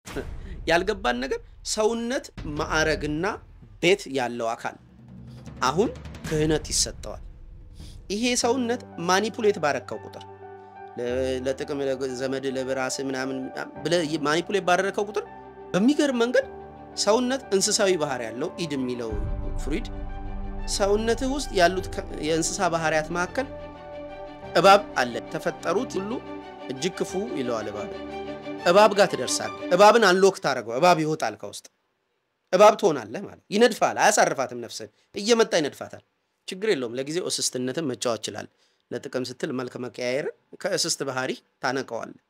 ያልገባን ነገር ሰውነት ማዕረግና ቤት ያለው አካል አሁን ክህነት ይሰጠዋል። ይሄ ሰውነት ማኒፑሌት ባረከው ቁጥር ለ- ለጥቅም ለዘመድ ለብራስ ምናምን ብለህ ማኒፑሌት ባደረከው ቁጥር በሚገርም መንገድ ሰውነት እንስሳዊ ባህሪ ያለው ኢድ የሚለው ፍሩይድ ሰውነትህ ውስጥ ያሉት ከ- የእንስሳ ባህሪያት መካከል እባብ አለ። ተፈጠሩት ሁሉ እጅግ ክፉ ይለዋል እባብ። እባብ ጋር ትደርሳለህ። እባብን አንሎክ ታደርገው፣ እባብ ይወጣል ከውስጥ እባብ ትሆናለህ ማለት ይነድፋል። አያሳርፋትም። ነፍስን እየመጣ ይነድፋታል። ችግር የለውም። ለጊዜው እስስትነትን መጫወት ይችላል። ለጥቅም ስትል መልክ መቀያየርን ከእስስት ባህሪ ታነቀዋለህ።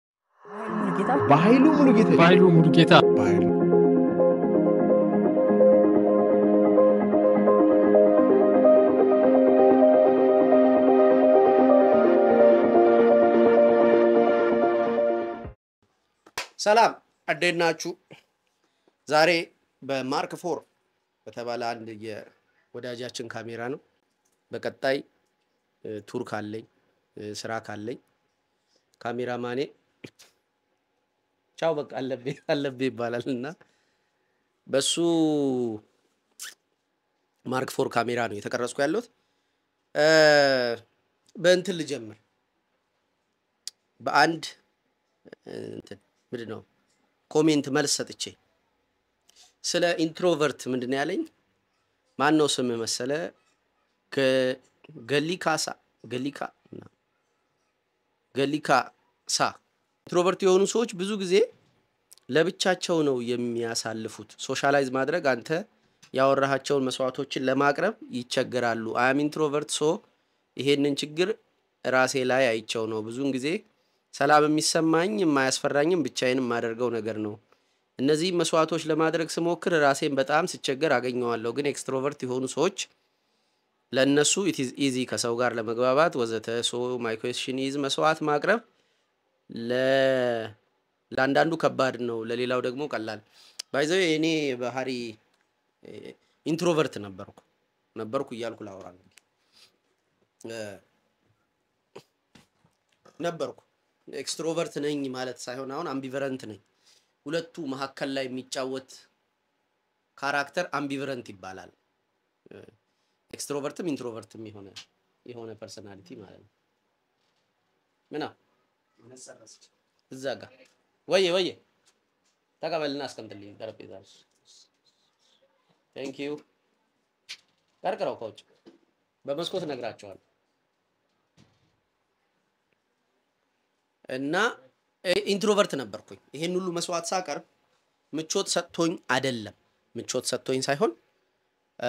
በኃይሉ ሙሉጌታ በኃይሉ ሙሉጌታ በኃይሉ ሰላም እንዴት ናችሁ? ዛሬ በማርክ ፎር በተባለ አንድ የወዳጃችን ካሜራ ነው። በቀጣይ እ፣ ቱር ካለኝ እ፣ ስራ ካለኝ ካሜራማኔ ቻው በቃ አለብኝ አለብኝ ይባላል እና በሱ ማርክ ፎር ካሜራ ነው የተቀረጽኩ ያለሁት። እ፣ በእንትን ልጀምር በአንድ እ፣ እንትን ምንድን ነው ኮሜንት መልስ ሰጥቼ ስለ ኢንትሮቨርት ምንድን ነው ያለኝ? ማን ነው ስም መሰለ ገ- ገሊካሳ ገሊካ እና ገሊካሳ ኢንትሮቨርት የሆኑ ሰዎች ብዙ ጊዜ ለብቻቸው ነው የሚያሳልፉት። ሶሻላይዝ ማድረግ አንተ ያወራሃቸውን መስዋዕቶችን ለማቅረብ ይቸገራሉ። አያም ኢንትሮቨርት ሶ ይሄንን ችግር ራሴ ላይ አይቸው ነው ብዙውን ጊዜ ሰላም የሚሰማኝ የማያስፈራኝም ብቻዬን የማደርገው ነገር ነው። እነዚህ መስዋዕቶች ለማድረግ ስሞክር ራሴን በጣም ስቸገር አገኘዋለሁ። ግን ኤክስትሮቨርት የሆኑ ሰዎች ለእነሱ ኢትዝ ኢዚ ከሰው ጋር ለመግባባት ወዘተ። ሶ ማይ ኩዌስችን ኢዝ መስዋዕት ማቅረብ ለ- ለአንዳንዱ ከባድ ነው፣ ለሌላው ደግሞ ቀላል። ባይዘው የእኔ ባህሪ ኢንትሮቨርት ነበርኩ ነበርኩ እያልኩ ላውራ እንግዲህ እ፣ ነበርኩ ኤክስትሮቨርት ነኝ ማለት ሳይሆን አሁን አምቢቨረንት ነኝ። ሁለቱ መካከል ላይ የሚጫወት ካራክተር አምቢቨረንት ይባላል። ኤክስትሮቨርትም ኢንትሮቨርትም የሆነ የሆነ ፐርሰናሊቲ ማለት ነው። ምና እዛ ጋር ወየ ወየ ተቀበልና አስቀምጥልኝ ጠረጴዛ ላይ። ቴንክ ዩ ቀርቅረው ከውጭ በመስኮት እነግራቸዋለሁ። እና እ- ኢንትሮቨርት ነበርኩኝ። ይሄን ሁሉ መስዋዕት ሳቀርብ ምቾት ሰጥቶኝ አይደለም፣ ምቾት ሰጥቶኝ ሳይሆን እ፣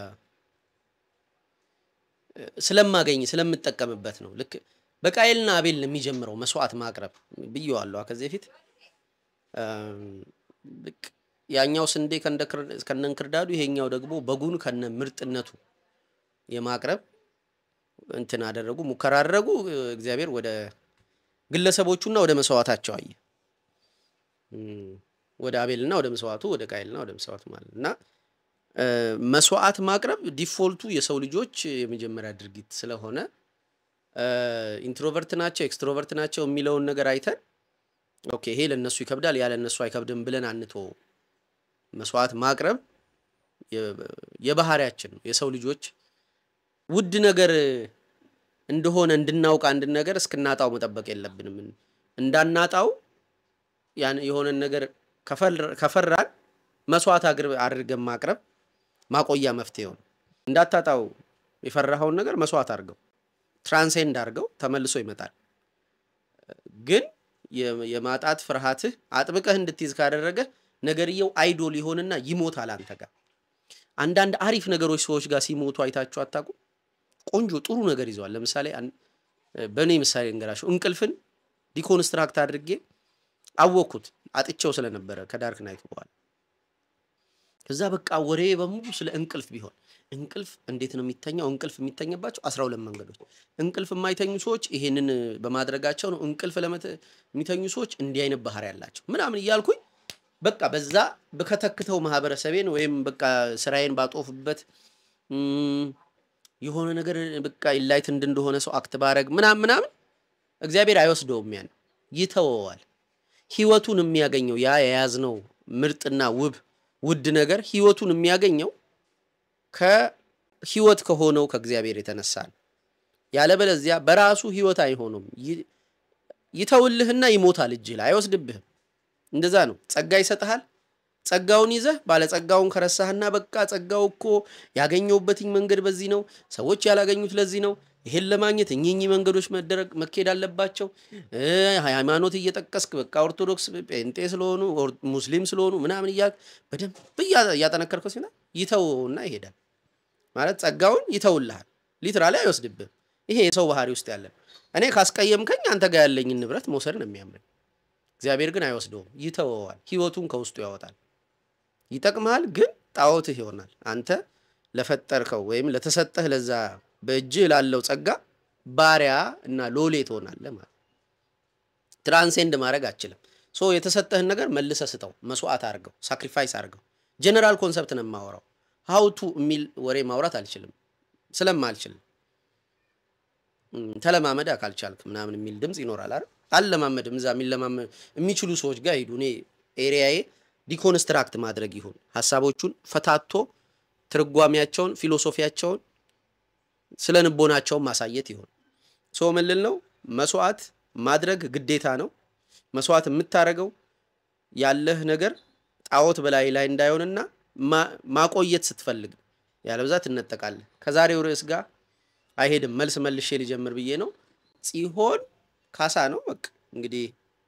ስለማገኝ ስለምጠቀምበት ነው። ልክ በቃየልና አቤል ነው የሚጀምረው መስዋዕት ማቅረብ ብየዋለሁ ከዚህ በፊት እም፣ ልክ ያኛው ስንዴ ከእንደ ክር- ከነ እንክርዳዱ ይሄኛው ደግሞ በጉን ከነ ምርጥነቱ የማቅረብ እንትን አደረጉ፣ ሙከራ አደረጉ። እግዚአብሔር ወደ ግለሰቦቹና ወደ መስዋዕታቸው አየ። እም፣ ወደ አቤልና ወደ መስዋዕቱ፣ ወደ ቃየልና ወደ መስዋዕቱ ማለት እና እ፣ መስዋዕት ማቅረብ ዲፎልቱ የሰው ልጆች የመጀመሪያ ድርጊት ስለሆነ እ፣ ኢንትሮቨርት ናቸው ኤክስትሮቨርት ናቸው የሚለውን ነገር አይተን ኦኬ ይሄ ለእነሱ ይከብዳል ያ ለእነሱ አይከብድም ብለን አንቶ መስዋዕት ማቅረብ የ- የባህሪያችን ነው። የሰው ልጆች ውድ ነገር እንደሆነ እንድናውቅ አንድን ነገር እስክናጣው መጠበቅ የለብንም። እንዳናጣው ያን የሆነን ነገር ከፈር- ከፈራን መስዋዕት አግር- አድርገን ማቅረብ ማቆያ መፍትሄው ነው። እንዳታጣው የፈራኸውን ነገር መስዋዕት አድርገው ትራንሴንድ አድርገው ተመልሶ ይመጣል። ግን የ- የማጣት ፍርሃትህ አጥብቀህ እንድትይዝ ካደረገ ነገርየው አይዶል ይሆንና ይሞታል አንተ ጋር። አንዳንድ አሪፍ ነገሮች ሰዎች ጋር ሲሞቱ አይታችሁ አታውቁም? ቆንጆ ጥሩ ነገር ይዘዋል። ለምሳሌ አን- በእኔ ምሳሌ እንገራቸው እንቅልፍን ዲኮንስትራክት አድርጌ አወቅኩት አጥቼው ስለነበረ ከዳርክ ናይት በኋላ ከዛ በቃ ወሬ በሙሉ ስለ እንቅልፍ ቢሆን እንቅልፍ እንዴት ነው የሚተኛው? እንቅልፍ የሚተኛባቸው አስራ ሁለት መንገዶች። እንቅልፍ የማይተኙ ሰዎች ይሄንን በማድረጋቸው ነው። እንቅልፍ ለመተ- የሚተኙ ሰዎች እንዲህ አይነት ባህሪ ያላቸው ምናምን እያልኩኝ በቃ በዛ በከተክተው ማህበረሰቤን ወይም በቃ ስራዬን ባጦፍበት እም፣ የሆነ ነገር በቃ ኢንላይትንድ እንደሆነ ሰው አክት ባረግ ምናምን ምናምን እግዚአብሔር አይወስደውም። ያን ይተወዋል። ህይወቱን የሚያገኘው ያ የያዝነው ምርጥና ውብ ውድ ነገር ህይወቱን የሚያገኘው ከህይወት ከሆነው ከእግዚአብሔር የተነሳ ነው። ያለበለዚያ በራሱ ህይወት አይሆኑም። ይ- ይተውልህና ይሞታል፣ እጅህ ላይ አይወስድብህም። እንደዛ ነው። ጸጋ ይሰጥሃል። ጸጋውን ይዘህ ባለጸጋውን ከረሳህና በቃ ጸጋው እኮ ያገኘውበትኝ መንገድ በዚህ ነው፣ ሰዎች ያላገኙት ለዚህ ነው፣ ይሄን ለማግኘት እኚህ መንገዶች መደረግ መካሄድ አለባቸው። እ ሃይማኖት እየጠቀስክ በቃ ኦርቶዶክስ፣ ጴንጤ ስለሆኑ ኦር- ሙስሊም ስለሆኑ ምናምን እያልክ በደንብ እያ- እያጠነከርከው ሲሆን ይተውና ይሄዳል። ማለት ጸጋውን ይተውልሃል፣ ሊትራሊ አይወስድብህም። ይሄ የሰው ባህሪ ውስጥ ያለ ነው። እኔ ካስቀየምከኝ አንተ ጋር ያለኝን ንብረት መውሰድ ነው የሚያምረኝ። እግዚአብሔር ግን አይወስደውም፣ ይተወዋል፣ ህይወቱን ከውስጡ ያወጣል። ይጠቅምሃል፣ ግን ጣዖትህ ይሆናል። አንተ ለፈጠርከው ወይም ለተሰጠህ ለዛ በእጅህ ላለው ጸጋ ባሪያ እና ሎሌ ትሆናለህ ማለት ትራንሴንድ ማድረግ አችልም። ሶ የተሰጠህን ነገር መልሰ ስጠው፣ መስዋዕት አድርገው፣ ሳክሪፋይስ አድርገው። ጀነራል ኮንሰፕት ነው የማወራው። ሀውቱ የሚል ወሬ ማውራት አልችልም ስለማልችልም እም፣ ተለማመድ ካልቻልክ ምናምን የሚል ድምፅ ይኖራል አይደል? አልለማመድም። እዛ የሚለማመድ የሚችሉ ሰዎች ጋር ሂዱ። እኔ ኤሪያዬ ዲኮንስትራክት ማድረግ ይሁን ሀሳቦቹን ፈታቶ ትርጓሜያቸውን፣ ፊሎሶፊያቸውን፣ ስለ ንቦናቸውን ማሳየት ይሁን። ሶ ምን ልል ነው? መስዋዕት ማድረግ ግዴታ ነው። መስዋዕት የምታደርገው ያለህ ነገር ጣዖት በላይ ላይ እንዳይሆንና ማ- ማቆየት ስትፈልግ ነው። ያለበዛ ትነጠቃለህ። ከዛሬው ርዕስ ጋር አይሄድም። መልስ መልሼ ሊጀምር ብዬ ነው። ጽዮን ካሳ ነው። በቃ እንግዲህ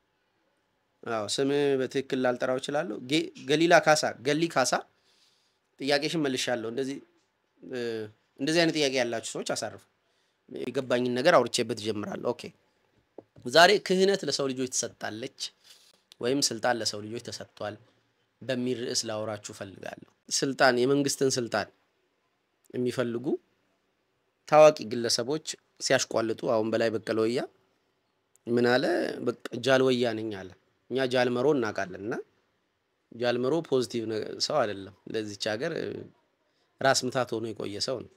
አዎ ስም በትክክል ላልጠራው እችላለሁ። ጌ- ገሊላ ካሳ፣ ገሊ ካሳ ጥያቄሽን መልሻለሁ። እንደዚህ እ፣ እንደዚህ አይነት ጥያቄ ያላችሁ ሰዎች አሳርፉ። የገባኝን ነገር አውርቼበት እጀምራለሁ። ኦኬ ዛሬ ክህነት ለሰው ልጆች ትሰጣለች ወይም ስልጣን ለሰው ልጆች ተሰጥቷል በሚል ርዕስ ላወራችሁ ፈልጋለሁ። ስልጣን የመንግስትን ስልጣን የሚፈልጉ ታዋቂ ግለሰቦች ሲያሽቋልጡ አሁን በላይ በቀለ ወያ ምን አለ? በቃ ጃልወያ ነኝ አለ። እኛ ጃልመሮ እናውቃለን እና ጃልመሮ ፖዚቲቭ ነገ- ሰው አይደለም። ለዚች ሀገር እ፣ ራስ ምታት ሆኖ የቆየ ሰው ነው።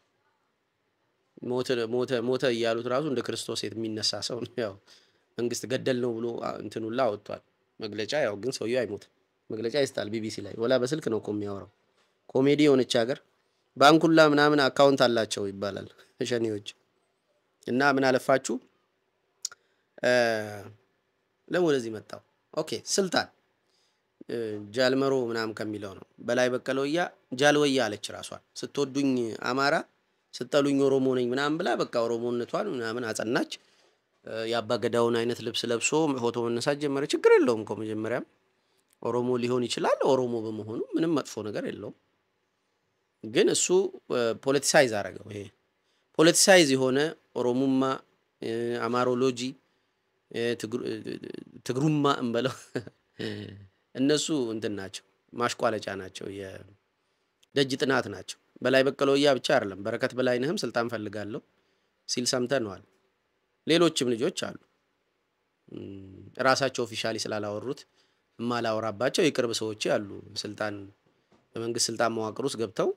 ሞተ ሞተ ሞተ እያሉት ራሱ እንደ ክርስቶስ የሚነሳ ሰው ነው። ያው መንግስት ገደል ነው ብሎ አ- እንትን ሁላ አወጥቷል መግለጫ። ያው ግን ሰውየው አይሞትም። መግለጫ ይስጣል ቢቢሲ ላይ ወላ በስልክ ነው እኮ የሚያወራው። ኮሜዲ የሆነች ሀገር ባንኩላ ምናምን አካውንት አላቸው ይባላል ሸኔዎች። እና ምን አለፋችሁ እ፣ ለምን ወደዚህ መጣው? ኦኬ ስልጣን እ፣ ጃልመሮ ምናምን ከሚለው ነው። በላይ በቀለ ወያ ጃልወያ አለች ራሷን። ስትወዱኝ አማራ ስጠሉኝ ኦሮሞ ነኝ ምናምን ብላ በቃ ኦሮሞነቷን ምናምን አጸናች። እ፣ የአባ ገዳውን አይነት ልብስ ለብሶ ፎቶ መነሳት ጀመረ። ችግር የለውም እኮ መጀመሪያም ኦሮሞ ሊሆን ይችላል። ኦሮሞ በመሆኑ ምንም መጥፎ ነገር የለውም። ግን እሱ ፖለቲሳይዝ አረገው። ይሄ ፖለቲሳይዝ የሆነ ኦሮሙማ እ፣ አማሮሎጂ እ፣ ትግሩ- እ፣ ትግሩማ እንበለው እነሱ እንትን ናቸው፣ ማሽቋለጫ ናቸው፣ የደጅ ጥናት ናቸው። በላይ በቀለ ወያ ብቻ አይደለም፣ በረከት በላይነህም ስልጣን ፈልጋለሁ ሲል ሰምተነዋል። ሌሎችም ልጆች አሉ እም፣ ራሳቸው ኦፊሻሊ ስላላወሩት የማላወራባቸው የቅርብ ሰዎች አሉ። ስልጣን በመንግስት ስልጣን መዋቅር ውስጥ ገብተው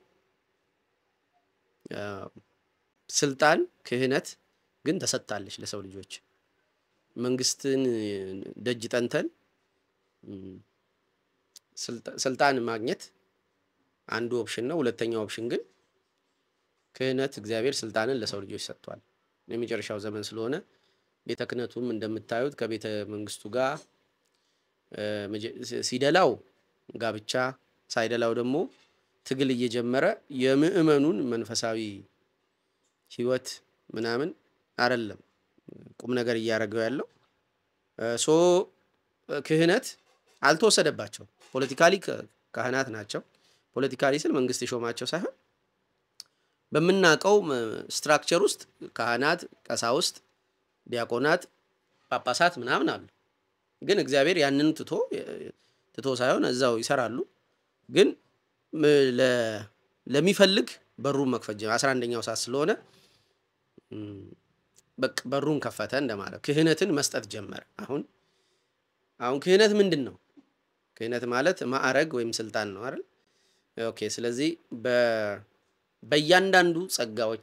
አ፣ ስልጣን ክህነት ግን ተሰጥታለች ለሰው ልጆች። መንግስትን ደጅ ጠንተን እም፣ ስልጣ- ስልጣን ማግኘት አንዱ ኦፕሽን ነው። ሁለተኛው ኦፕሽን ግን ክህነት እግዚአብሔር ስልጣንን ለሰው ልጆች ሰጥቷል። የመጨረሻው ዘመን ስለሆነ ቤተ ክህነቱም እንደምታዩት ከቤተ መንግስቱ ጋር እ፣ መጀ- ሲ- ሲደላው ጋብቻ ሳይደላው ደግሞ ትግል እየጀመረ የምእመኑን መንፈሳዊ ህይወት ምናምን አይደለም ቁም ነገር እያደረገው ያለው እ፣ ሶ እ፣ ክህነት አልተወሰደባቸውም። ፖለቲካሊ ካ- ካህናት ናቸው። ፖለቲካሊ ስል መንግስት የሾማቸው ሳይሆን በምናውቀው ስትራክቸር ውስጥ ካህናት፣ ቀሳውስት፣ ዲያቆናት፣ ጳጳሳት ምናምን አሉ። ግን እግዚአብሔር ያንን ትቶ ትቶ ሳይሆን እዛው ይሰራሉ። ግን ም- ለ- ለሚፈልግ በሩን መክፈት ጀመረ። አስራ አንደኛው ሰዓት ስለሆነ እም፣ በቃ በሩን ከፈተ እንደማለት ክህነትን መስጠት ጀመረ። አሁን አሁን ክህነት ምንድን ነው? ክህነት ማለት ማዕረግ ወይም ስልጣን ነው አይደል? ኦኬ። ስለዚህ በ- በእያንዳንዱ ጸጋዎች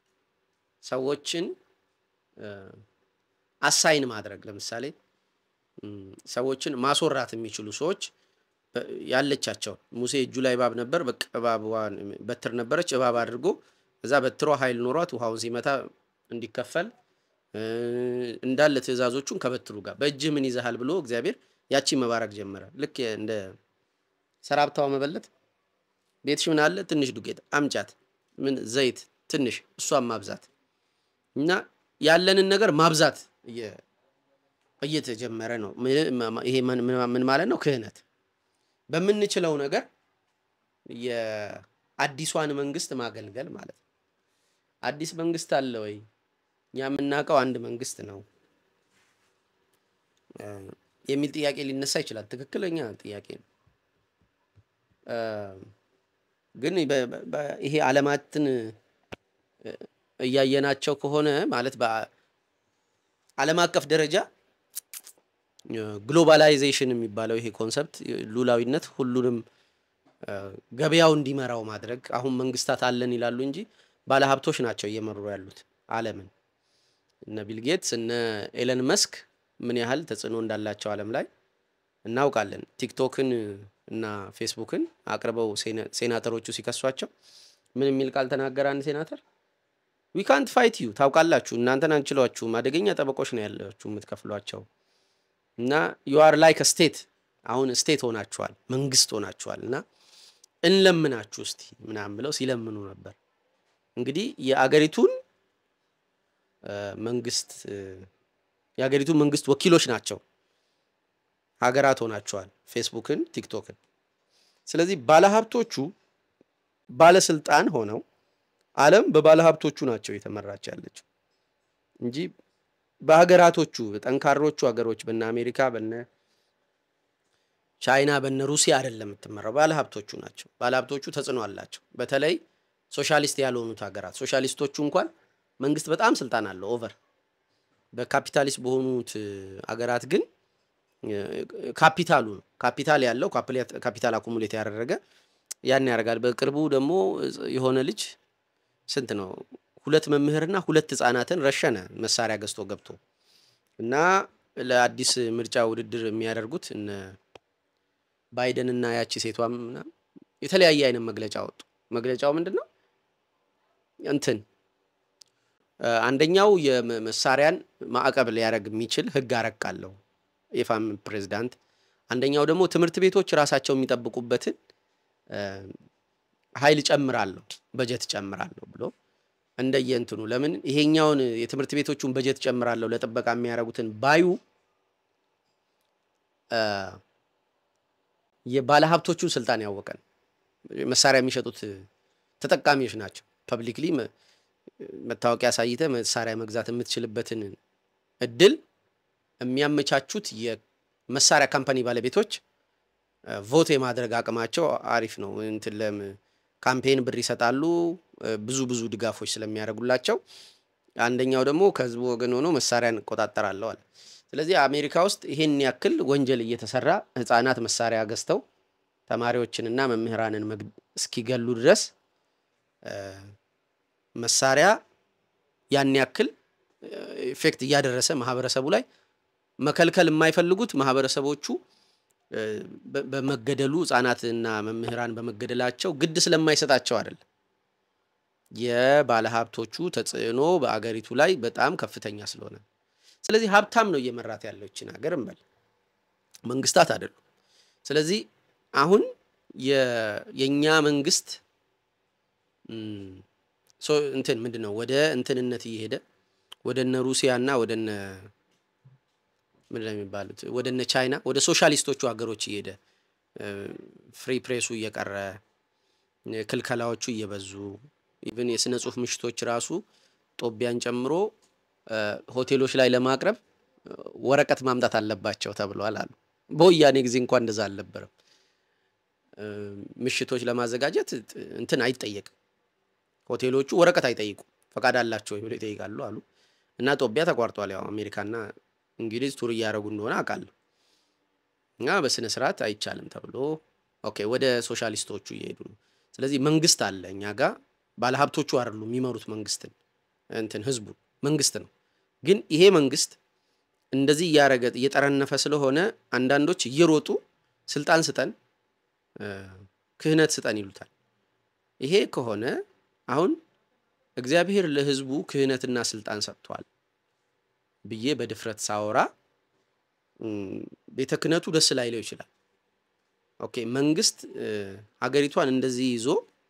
ሰዎችን አሳይን ማድረግ ለምሳሌ ሰዎችን ማስወራት የሚችሉ ሰዎች ያለቻቸውን ሙሴ እጁ ላይ እባብ ነበር፣ በቃ እባቧን በትር ነበረች፣ እባብ አድርጎ እዛ በትሯ ኃይል ኖሯት ውሃውን ሲመታ እንዲከፈል እንዳለ ትእዛዞቹን ከበትሩ ጋር በእጅህ ምን ይዘሃል ብሎ እግዚአብሔር ያቺ መባረክ ጀመረ። ልክ እንደ ሰራብታዋ መበለት ቤትሽ ምን አለ? ትንሽ ዱቄት አምጫት፣ ምን ዘይት ትንሽ፣ እሷን ማብዛት እና ያለንን ነገር ማብዛት እየተጀመረ ነው። ይሄ ምን ማለት ነው? ክህነት በምንችለው ነገር የአዲሷን መንግስት ማገልገል ማለት ነው። አዲስ መንግስት አለ ወይ? እኛ የምናውቀው አንድ መንግስት ነው የሚል ጥያቄ ሊነሳ ይችላል። ትክክለኛ ጥያቄ ነው። ግን ይሄ ዓለማትን እያየናቸው ከሆነ ማለት በዓለም አቀፍ ደረጃ ግሎባላይዜሽን የሚባለው ይሄ ኮንሰፕት ሉላዊነት ሁሉንም ገበያው እንዲመራው ማድረግ አሁን መንግስታት አለን ይላሉ እንጂ ባለሀብቶች ናቸው እየመሩ ያሉት ዓለምን። እነ ቢልጌትስ እነ ኤለን መስክ ምን ያህል ተጽዕኖ እንዳላቸው ዓለም ላይ እናውቃለን። ቲክቶክን እና ፌስቡክን አቅርበው ሴናተሮቹ ሲከሷቸው ምን የሚል ቃል ተናገረ አንድ ሴናተር? ዊ ካንት ፋይት ዩ ታውቃላችሁ፣ እናንተን አንችሏችሁም፣ አደገኛ ጠበቆች ነው ያላችሁ የምትከፍሏቸው እና ዩ አር ላይክ ስቴት አሁን ስቴት ሆናችኋል፣ መንግስት ሆናችኋል እና እንለምናችሁ እስቲ ምናምን ብለው ሲለምኑ ነበር። እንግዲህ የአገሪቱን መንግስት የሀገሪቱ መንግስት ወኪሎች ናቸው ሀገራት ሆናቸዋል፣ ፌስቡክን፣ ቲክቶክን። ስለዚህ ባለሀብቶቹ ባለስልጣን ሆነው ዓለም በባለሀብቶቹ ናቸው የተመራች ያለችው እንጂ በሀገራቶቹ ጠንካሮቹ ሀገሮች በነ አሜሪካ፣ በነ ቻይና፣ በነ ሩሲያ አይደለም የምትመራው። ባለሀብቶቹ ናቸው። ባለሀብቶቹ ተጽዕኖ አላቸው። በተለይ ሶሻሊስት ያልሆኑት ሀገራት ሶሻሊስቶቹ እንኳን መንግስት በጣም ስልጣን አለው ኦቨር በካፒታሊስት በሆኑት አገራት ግን ካፒታሉ ነው። ካፒታል ያለው ካፒታል አኩሙሌት ያደረገ ያን ያደርጋል። በቅርቡ ደግሞ የሆነ ልጅ ስንት ነው ሁለት መምህርና ሁለት ህጻናትን ረሸነ መሳሪያ ገዝቶ ገብቶ እና ለአዲስ ምርጫ ውድድር የሚያደርጉት እነ ባይደን እና ያቺ ሴቷም የተለያየ አይነት መግለጫ ወጡ። መግለጫው ምንድን ነው እንትን አንደኛው የመሳሪያን ማዕቀብ ሊያደርግ የሚችል ህግ አረቃለሁ የፋም ፕሬዚዳንት፣ አንደኛው ደግሞ ትምህርት ቤቶች ራሳቸው የሚጠብቁበትን ኃይል ጨምራለሁ በጀት ጨምራለሁ ብሎ እንደየ እንትኑ ለምን ይሄኛውን የትምህርት ቤቶቹን በጀት ጨምራለሁ ለጥበቃ የሚያደርጉትን ባዩ የባለሀብቶቹን ስልጣን ያወቀን መሳሪያ የሚሸጡት ተጠቃሚዎች ናቸው። ፐብሊክሊ መታወቂያ አሳይተ መሳሪያ መግዛት የምትችልበትን እድል የሚያመቻቹት የመሳሪያ ካምፓኒ ባለቤቶች ቮት የማድረግ አቅማቸው አሪፍ ነው። እንትን ለም ካምፔን ብር ይሰጣሉ፣ ብዙ ብዙ ድጋፎች ስለሚያደርጉላቸው። አንደኛው ደግሞ ከህዝቡ ወገን ሆኖ መሳሪያን እቆጣጠራለሁ አለ። ስለዚህ አሜሪካ ውስጥ ይሄን ያክል ወንጀል እየተሰራ ህፃናት መሳሪያ ገዝተው ተማሪዎችንና መምህራንን እስኪገሉ ድረስ መሳሪያ ያን ያክል ኢፌክት እያደረሰ ማህበረሰቡ ላይ መከልከል የማይፈልጉት ማህበረሰቦቹ በመገደሉ ህጻናትና መምህራን በመገደላቸው ግድ ስለማይሰጣቸው አይደለም። የባለሀብቶቹ ተጽዕኖ በአገሪቱ ላይ በጣም ከፍተኛ ስለሆነ፣ ስለዚህ ሀብታም ነው እየመራት ያለው ይችን ሀገር እንበል፣ መንግስታት አይደሉም። ስለዚህ አሁን የእኛ መንግስት እንትን ምንድን ነው ወደ እንትንነት እየሄደ ወደ እነ ሩሲያ እና ወደ እነ ምንድን ነው የሚባሉት ወደ እነ ቻይና ወደ ሶሻሊስቶቹ ሀገሮች እየሄደ ፍሪ ፕሬሱ እየቀረ ክልከላዎቹ እየበዙ ኢቭን የስነ ጽሁፍ ምሽቶች ራሱ ጦቢያን ጨምሮ ሆቴሎች ላይ ለማቅረብ ወረቀት ማምጣት አለባቸው ተብለዋል አሉ። በወያኔ ጊዜ እንኳን እንደዛ አልነበረም። ምሽቶች ለማዘጋጀት እንትን አይጠየቅም። ሆቴሎቹ ወረቀት አይጠይቁም። ፈቃድ አላቸው ወይ ብሎ ይጠይቃሉ አሉ እና ጦቢያ ተቋርጧል። ያው አሜሪካና እንግሊዝ ቱር እያደረጉ እንደሆነ አውቃለሁ። እና በስነ ስርዓት አይቻልም ተብሎ ኦኬ፣ ወደ ሶሻሊስቶቹ እየሄዱ ነው። ስለዚህ መንግስት አለ እኛ ጋር ባለሀብቶቹ አይደሉም የሚመሩት መንግስትን እንትን ህዝቡ መንግስት ነው። ግን ይሄ መንግስት እንደዚህ እያረገ እየጠረነፈ ስለሆነ አንዳንዶች እየሮጡ ስልጣን ስጠን፣ ክህነት ስጠን ይሉታል። ይሄ ከሆነ አሁን እግዚአብሔር ለሕዝቡ ክህነትና ስልጣን ሰጥቷል ብዬ በድፍረት ሳወራ ቤተ ክህነቱ ደስ ላይለው ይችላል። ኦኬ መንግስት ሀገሪቷን እንደዚህ ይዞ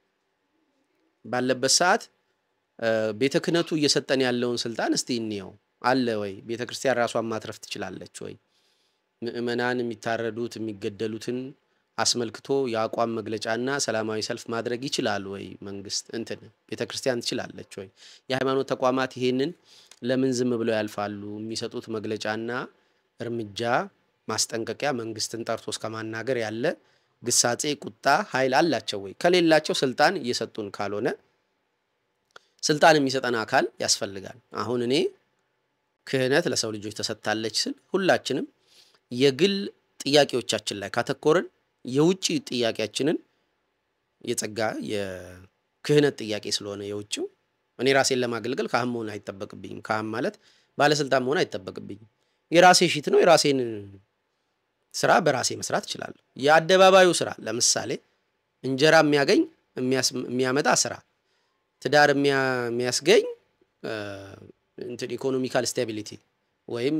ባለበት ሰዓት ቤተ ክህነቱ እየሰጠን ያለውን ስልጣን እስቲ እንየው አለ ወይ? ቤተ ክርስቲያን ራሷን ማትረፍ ትችላለች ወይ? ምእመናን የሚታረዱት የሚገደሉትን አስመልክቶ የአቋም መግለጫና ሰላማዊ ሰልፍ ማድረግ ይችላል ወይ? መንግስት እንትን ቤተ ክርስቲያን ትችላለች ወይ? የሃይማኖት ተቋማት ይሄንን ለምን ዝም ብለው ያልፋሉ? የሚሰጡት መግለጫና እርምጃ ማስጠንቀቂያ መንግስትን ጠርቶ እስከ ማናገር ያለ ግሳጼ፣ ቁጣ፣ ኃይል አላቸው ወይ? ከሌላቸው ስልጣን እየሰጡን ካልሆነ ስልጣን የሚሰጠን አካል ያስፈልጋል። አሁን እኔ ክህነት ለሰው ልጆች ተሰጥታለች ስል ሁላችንም የግል ጥያቄዎቻችን ላይ ካተኮርን የውጭ ጥያቄያችንን የጸጋ የክህነት ጥያቄ ስለሆነ የውጭው እኔ ራሴን ለማገልገል ካህን መሆን አይጠበቅብኝም። ካህን ማለት ባለስልጣን መሆን አይጠበቅብኝም። የራሴ ሺት ነው። የራሴን ስራ በራሴ መስራት እችላለሁ። የአደባባዩ ስራ ለምሳሌ እንጀራ የሚያገኝ የሚያመጣ ስራ፣ ትዳር የሚያስገኝ እንትን ኢኮኖሚካል ስታቢሊቲ ወይም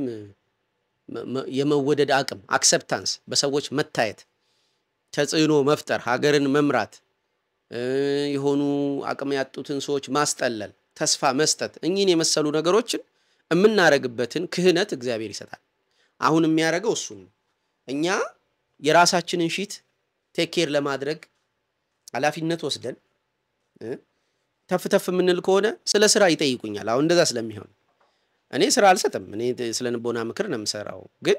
የመወደድ አቅም አክሰፕታንስ፣ በሰዎች መታየት፣ ተጽዕኖ መፍጠር፣ ሀገርን መምራት፣ የሆኑ አቅም ያጡትን ሰዎች ማስጠለል፣ ተስፋ መስጠት፣ እኚህን የመሰሉ ነገሮችን የምናደርግበትን ክህነት እግዚአብሔር ይሰጣል። አሁን የሚያደርገው እሱን ነው። እኛ የራሳችንን ሺት ቴኬር ለማድረግ ኃላፊነት ወስደን ተፍ ተፍ የምንል ከሆነ ስለ ስራ ይጠይቁኛል። አሁን እንደዛ ስለሚሆን እኔ ስራ አልሰጥም። እኔ ስለ ንቦና ምክር ነው የምሰራው። ግን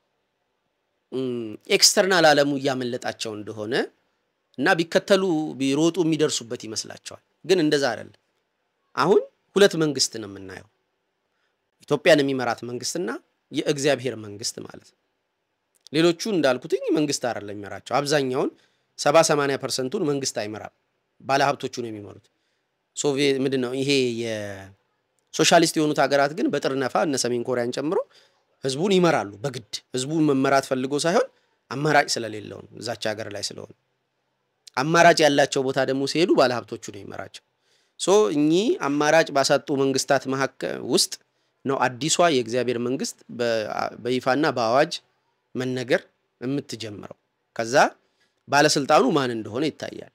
ኤክስተርናል ዓለሙ እያመለጣቸው እንደሆነ እና ቢከተሉ ቢሮጡ የሚደርሱበት ይመስላቸዋል። ግን እንደዛ አይደለም። አሁን ሁለት መንግስት ነው የምናየው ኢትዮጵያን የሚመራት መንግስትና የእግዚአብሔር መንግስት ማለት ነው። ሌሎቹ እንዳልኩትኝ መንግስት አይደለም የሚመራቸው። አብዛኛውን ሰባ ሰማንያ ፐርሰንቱን መንግስት አይመራም፣ ባለሀብቶቹ ነው የሚመሩት። ሶቪየት ምንድን ነው ይሄ የሶሻሊስት የሆኑት ሀገራት ግን በጥርነፋ እነ ሰሜን ኮሪያን ጨምሮ ህዝቡን ይመራሉ በግድ ህዝቡን መመራት ፈልጎ ሳይሆን አማራጭ ስለሌለው ነው። እዛች ሀገር ላይ ስለሆነ አማራጭ ያላቸው ቦታ ደግሞ ሲሄዱ ባለሀብቶቹ ነው የሚመራቸው። ሶ እኚህ አማራጭ ባሳጡ መንግስታት መካከል ውስጥ ነው አዲሷ የእግዚአብሔር መንግስት በይፋና በአዋጅ መነገር የምትጀምረው። ከዛ ባለስልጣኑ ማን እንደሆነ ይታያል።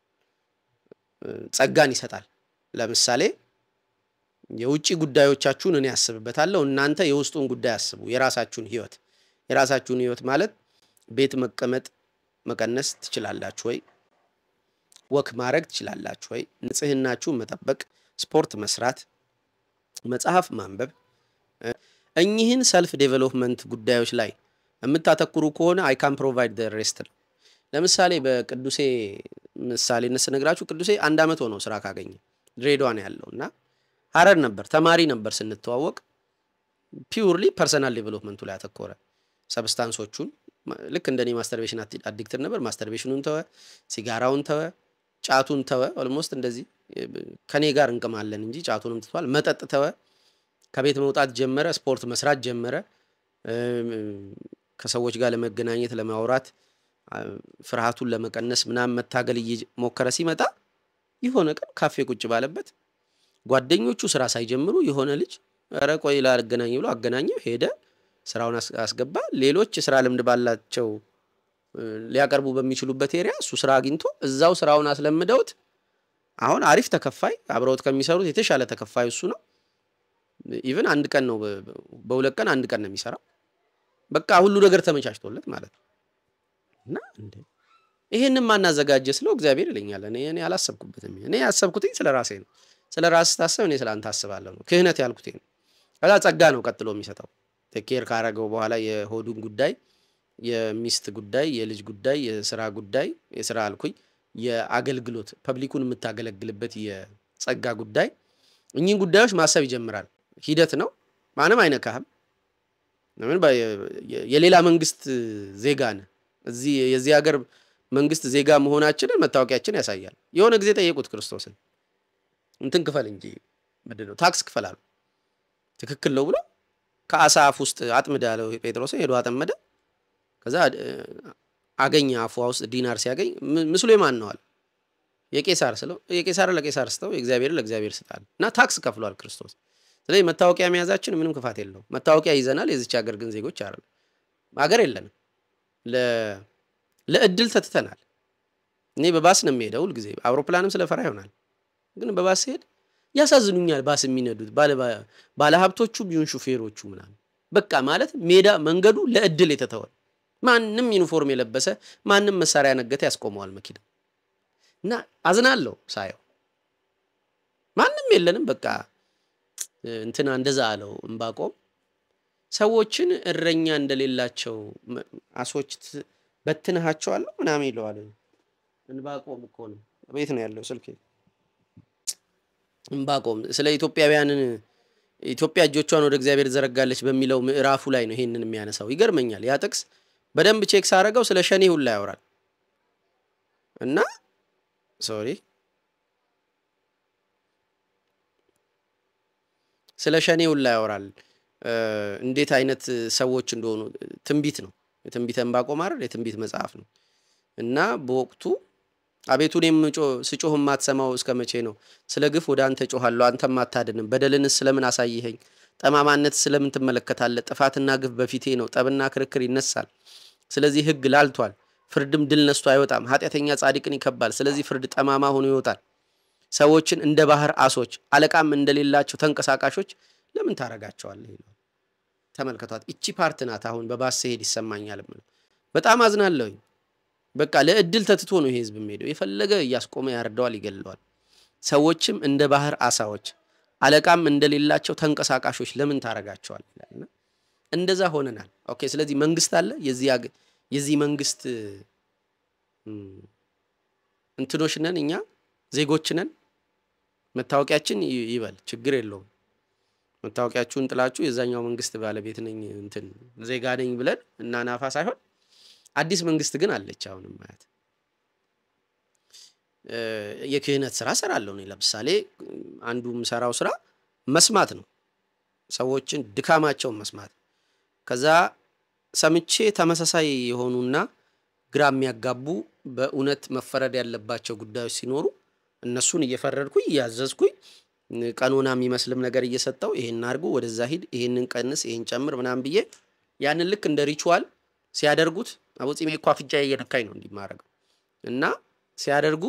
ጸጋን ይሰጣል። ለምሳሌ የውጭ ጉዳዮቻችሁን እኔ ያስብበታለሁ፣ እናንተ የውስጡን ጉዳይ አስቡ። የራሳችሁን ህይወት የራሳችሁን ህይወት ማለት ቤት መቀመጥ መቀነስ ትችላላችሁ ወይ? ወክ ማድረግ ትችላላችሁ ወይ? ንጽህናችሁን መጠበቅ፣ ስፖርት መስራት መጽሐፍ ማንበብ እኚህን ሰልፍ ዴቨሎፕመንት ጉዳዮች ላይ የምታተኩሩ ከሆነ አይ ካን ፕሮቫይድ ደ ሬስት ነው። ለምሳሌ በቅዱሴ ምሳሌነት ስነግራችሁ ቅዱሴ አንድ ዓመት ሆነው ስራ ካገኘ ድሬዳዋ ነው ያለው እና ሀረር ነበር ተማሪ ነበር ስንተዋወቅ። ፒውርሊ ፐርሰናል ዴቨሎፕመንቱ ላይ አተኮረ። ሰብስታንሶቹን ልክ እንደኔ ማስተርቤሽን አዲክትር ነበር። ማስተርቤሽኑን ተወ፣ ሲጋራውን ተወ፣ ጫቱን ተወ። ኦልሞስት እንደዚህ ከኔ ጋር እንቅማለን እንጂ ጫቱንም ትቷል። መጠጥ ተወ። ከቤት መውጣት ጀመረ። ስፖርት መስራት ጀመረ። ከሰዎች ጋር ለመገናኘት ለማውራት፣ ፍርሃቱን ለመቀነስ ምናምን መታገል እየሞከረ ሲመጣ የሆነ ቀን ካፌ ቁጭ ባለበት ጓደኞቹ ስራ ሳይጀምሩ የሆነ ልጅ ኧረ ቆይ ላገናኝ ብሎ አገናኘው። ሄደ፣ ስራውን አስገባ። ሌሎች የስራ ልምድ ባላቸው ሊያቀርቡ በሚችሉበት ኤሪያ እሱ ስራ አግኝቶ እዛው ስራውን አስለምደውት አሁን አሪፍ ተከፋይ አብረውት ከሚሰሩት የተሻለ ተከፋይ እሱ ነው። ኢቨን አንድ ቀን ነው በሁለት ቀን አንድ ቀን ነው የሚሰራው። በቃ ሁሉ ነገር ተመቻችቶለት ማለት ነው። እና እንደ ይሄንን ማናዘጋጀ ስለው እግዚአብሔር ይለኛል። እኔ እኔ አላሰብኩበትም። እኔ ያሰብኩትኝ ስለ ራሴ ነው። ስለ ራስ ስታስብ እኔ ስለ አንተ አስባለሁ ነው። ክህነት ያልኩት ነው። ከዛ ጸጋ ነው ቀጥሎ የሚሰጠው ቴኬር ካረገው በኋላ የሆዱን ጉዳይ፣ የሚስት ጉዳይ፣ የልጅ ጉዳይ፣ የስራ ጉዳይ የስራ አልኩኝ የአገልግሎት ፐብሊኩን የምታገለግልበት የጸጋ ጉዳይ እኚህን ጉዳዮች ማሰብ ይጀምራል። ሂደት ነው። ማንም አይነካህም። ለምን የሌላ መንግስት ዜጋ ነህ። እዚህ የዚህ ሀገር መንግስት ዜጋ መሆናችንን መታወቂያችን ያሳያል። የሆነ ጊዜ ጠየቁት ክርስቶስን እንትን ክፈል እንጂ ምንድን ነው ታክስ ክፈል አሉ። ትክክል ነው ብሎ ከአሳ አፍ ውስጥ አጥምድ ያለው ጴጥሮስን ሄዶ አጠመደ። ከዛ አገኘ አፏ ውስጥ ዲናር ሲያገኝ ምስሉ የማን ነው አለ። የቄሳር ስለው የቄሳር ለቄሳር ስተው የእግዚአብሔር ለእግዚአብሔር ስጣል እና ታክስ ከፍሏል ክርስቶስ። ስለዚህ መታወቂያ መያዛችን ምንም ክፋት የለውም። መታወቂያ ይዘናል። የዚች ሀገር ግን ዜጎች አይደለም። ሀገር የለንም። ለእድል ተትተናል። እኔ በባስ ነው የሚሄደው ሁልጊዜ። አውሮፕላንም ስለፈራ ይሆናል ግን በባስ ሲሄድ ያሳዝኑኛል። ባስ የሚነዱት ባለሀብቶቹ ቢሆን ሹፌሮቹ ምናምን በቃ ማለት ሜዳ መንገዱ ለእድል የተተወ ማንም ዩኒፎርም የለበሰ ማንም መሳሪያ ነገተ ያስቆመዋል መኪና እና አዝናለሁ ሳየው። ማንም የለንም በቃ እንትና እንደዛ አለው እምባቆም ሰዎችን እረኛ እንደሌላቸው አሶች በትንሃቸዋለሁ ምናምን ይለዋል። እንባቆም እኮ ነው ቤት ነው ያለው ስልክ እምባቆም ስለ ኢትዮጵያውያንን ኢትዮጵያ እጆቿን ወደ እግዚአብሔር ዘረጋለች በሚለው ምዕራፉ ላይ ነው ይሄንን የሚያነሳው። ይገርመኛል። ያ ጥቅስ በደንብ ቼክ ሳረገው ስለ ሸኔ ሁላ ያወራል እና ሶሪ ስለ ሸኔ ሁላ ያወራል። እንዴት አይነት ሰዎች እንደሆኑ ትንቢት ነው። የትንቢተ ዕንባቆም አይደል? የትንቢት መጽሐፍ ነው እና በወቅቱ አቤቱ እኔም ስጮህ የማትሰማው እስከ መቼ ነው? ስለ ግፍ ወደ አንተ ጮኋለሁ፣ አንተም አታድንም። በደልንስ ስለምን አሳይኸኝ? ጠማማነት ስለምን ትመለከታለህ? ጥፋትና ግፍ በፊቴ ነው፣ ጠብና ክርክር ይነሳል። ስለዚህ ሕግ ላልቷል፣ ፍርድም ድል ነስቶ አይወጣም። ኃጢአተኛ ጻድቅን ይከባል፣ ስለዚህ ፍርድ ጠማማ ሆኖ ይወጣል። ሰዎችን እንደ ባህር አሶች አለቃም እንደሌላቸው ተንቀሳቃሾች ለምን ታረጋቸዋለህ? ይለዋል። ተመልከቷት። እቺ ፓርት ናት አሁን በባስ ስሄድ ይሰማኛል። በጣም አዝናለሁኝ። በቃ ለእድል ተትቶ ነው ይሄ ህዝብ የሚሄደው። የፈለገ እያስቆመ ያርደዋል፣ ይገለዋል። ሰዎችም እንደ ባህር አሳዎች አለቃም እንደሌላቸው ተንቀሳቃሾች ለምን ታረጋቸዋል ይላልና እንደዛ ሆነናል። ኦኬ። ስለዚህ መንግስት አለ። የዚህ መንግስት እንትኖች ነን እኛ ዜጎች ነን። መታወቂያችን ይበል ችግር የለውም። መታወቂያችሁን ጥላችሁ የዛኛው መንግስት ባለቤት ነኝ እንትን ዜጋ ነኝ ብለን እና ናፋ ሳይሆን አዲስ መንግስት ግን አለች። አሁንም ማየት የክህነት ስራ ሰራለሁ እኔ። ለምሳሌ አንዱ የምሰራው ስራ መስማት ነው፣ ሰዎችን ድካማቸውን መስማት። ከዛ ሰምቼ ተመሳሳይ የሆኑና ግራ የሚያጋቡ በእውነት መፈረድ ያለባቸው ጉዳዮች ሲኖሩ እነሱን እየፈረድኩኝ እያዘዝኩኝ ቀኖና የሚመስልም ነገር እየሰጠው ይሄን አድርጉ፣ ወደዛ ሂድ፣ ይሄንን ቀንስ፣ ይሄን ጨምር ምናምን ብዬ ያንን ልክ እንደ ሪቹዋል ሲያደርጉት አቦጺሜ እኮ አፍንጫ እየነካኝ ነው እንዲማረገው እና ሲያደርጉ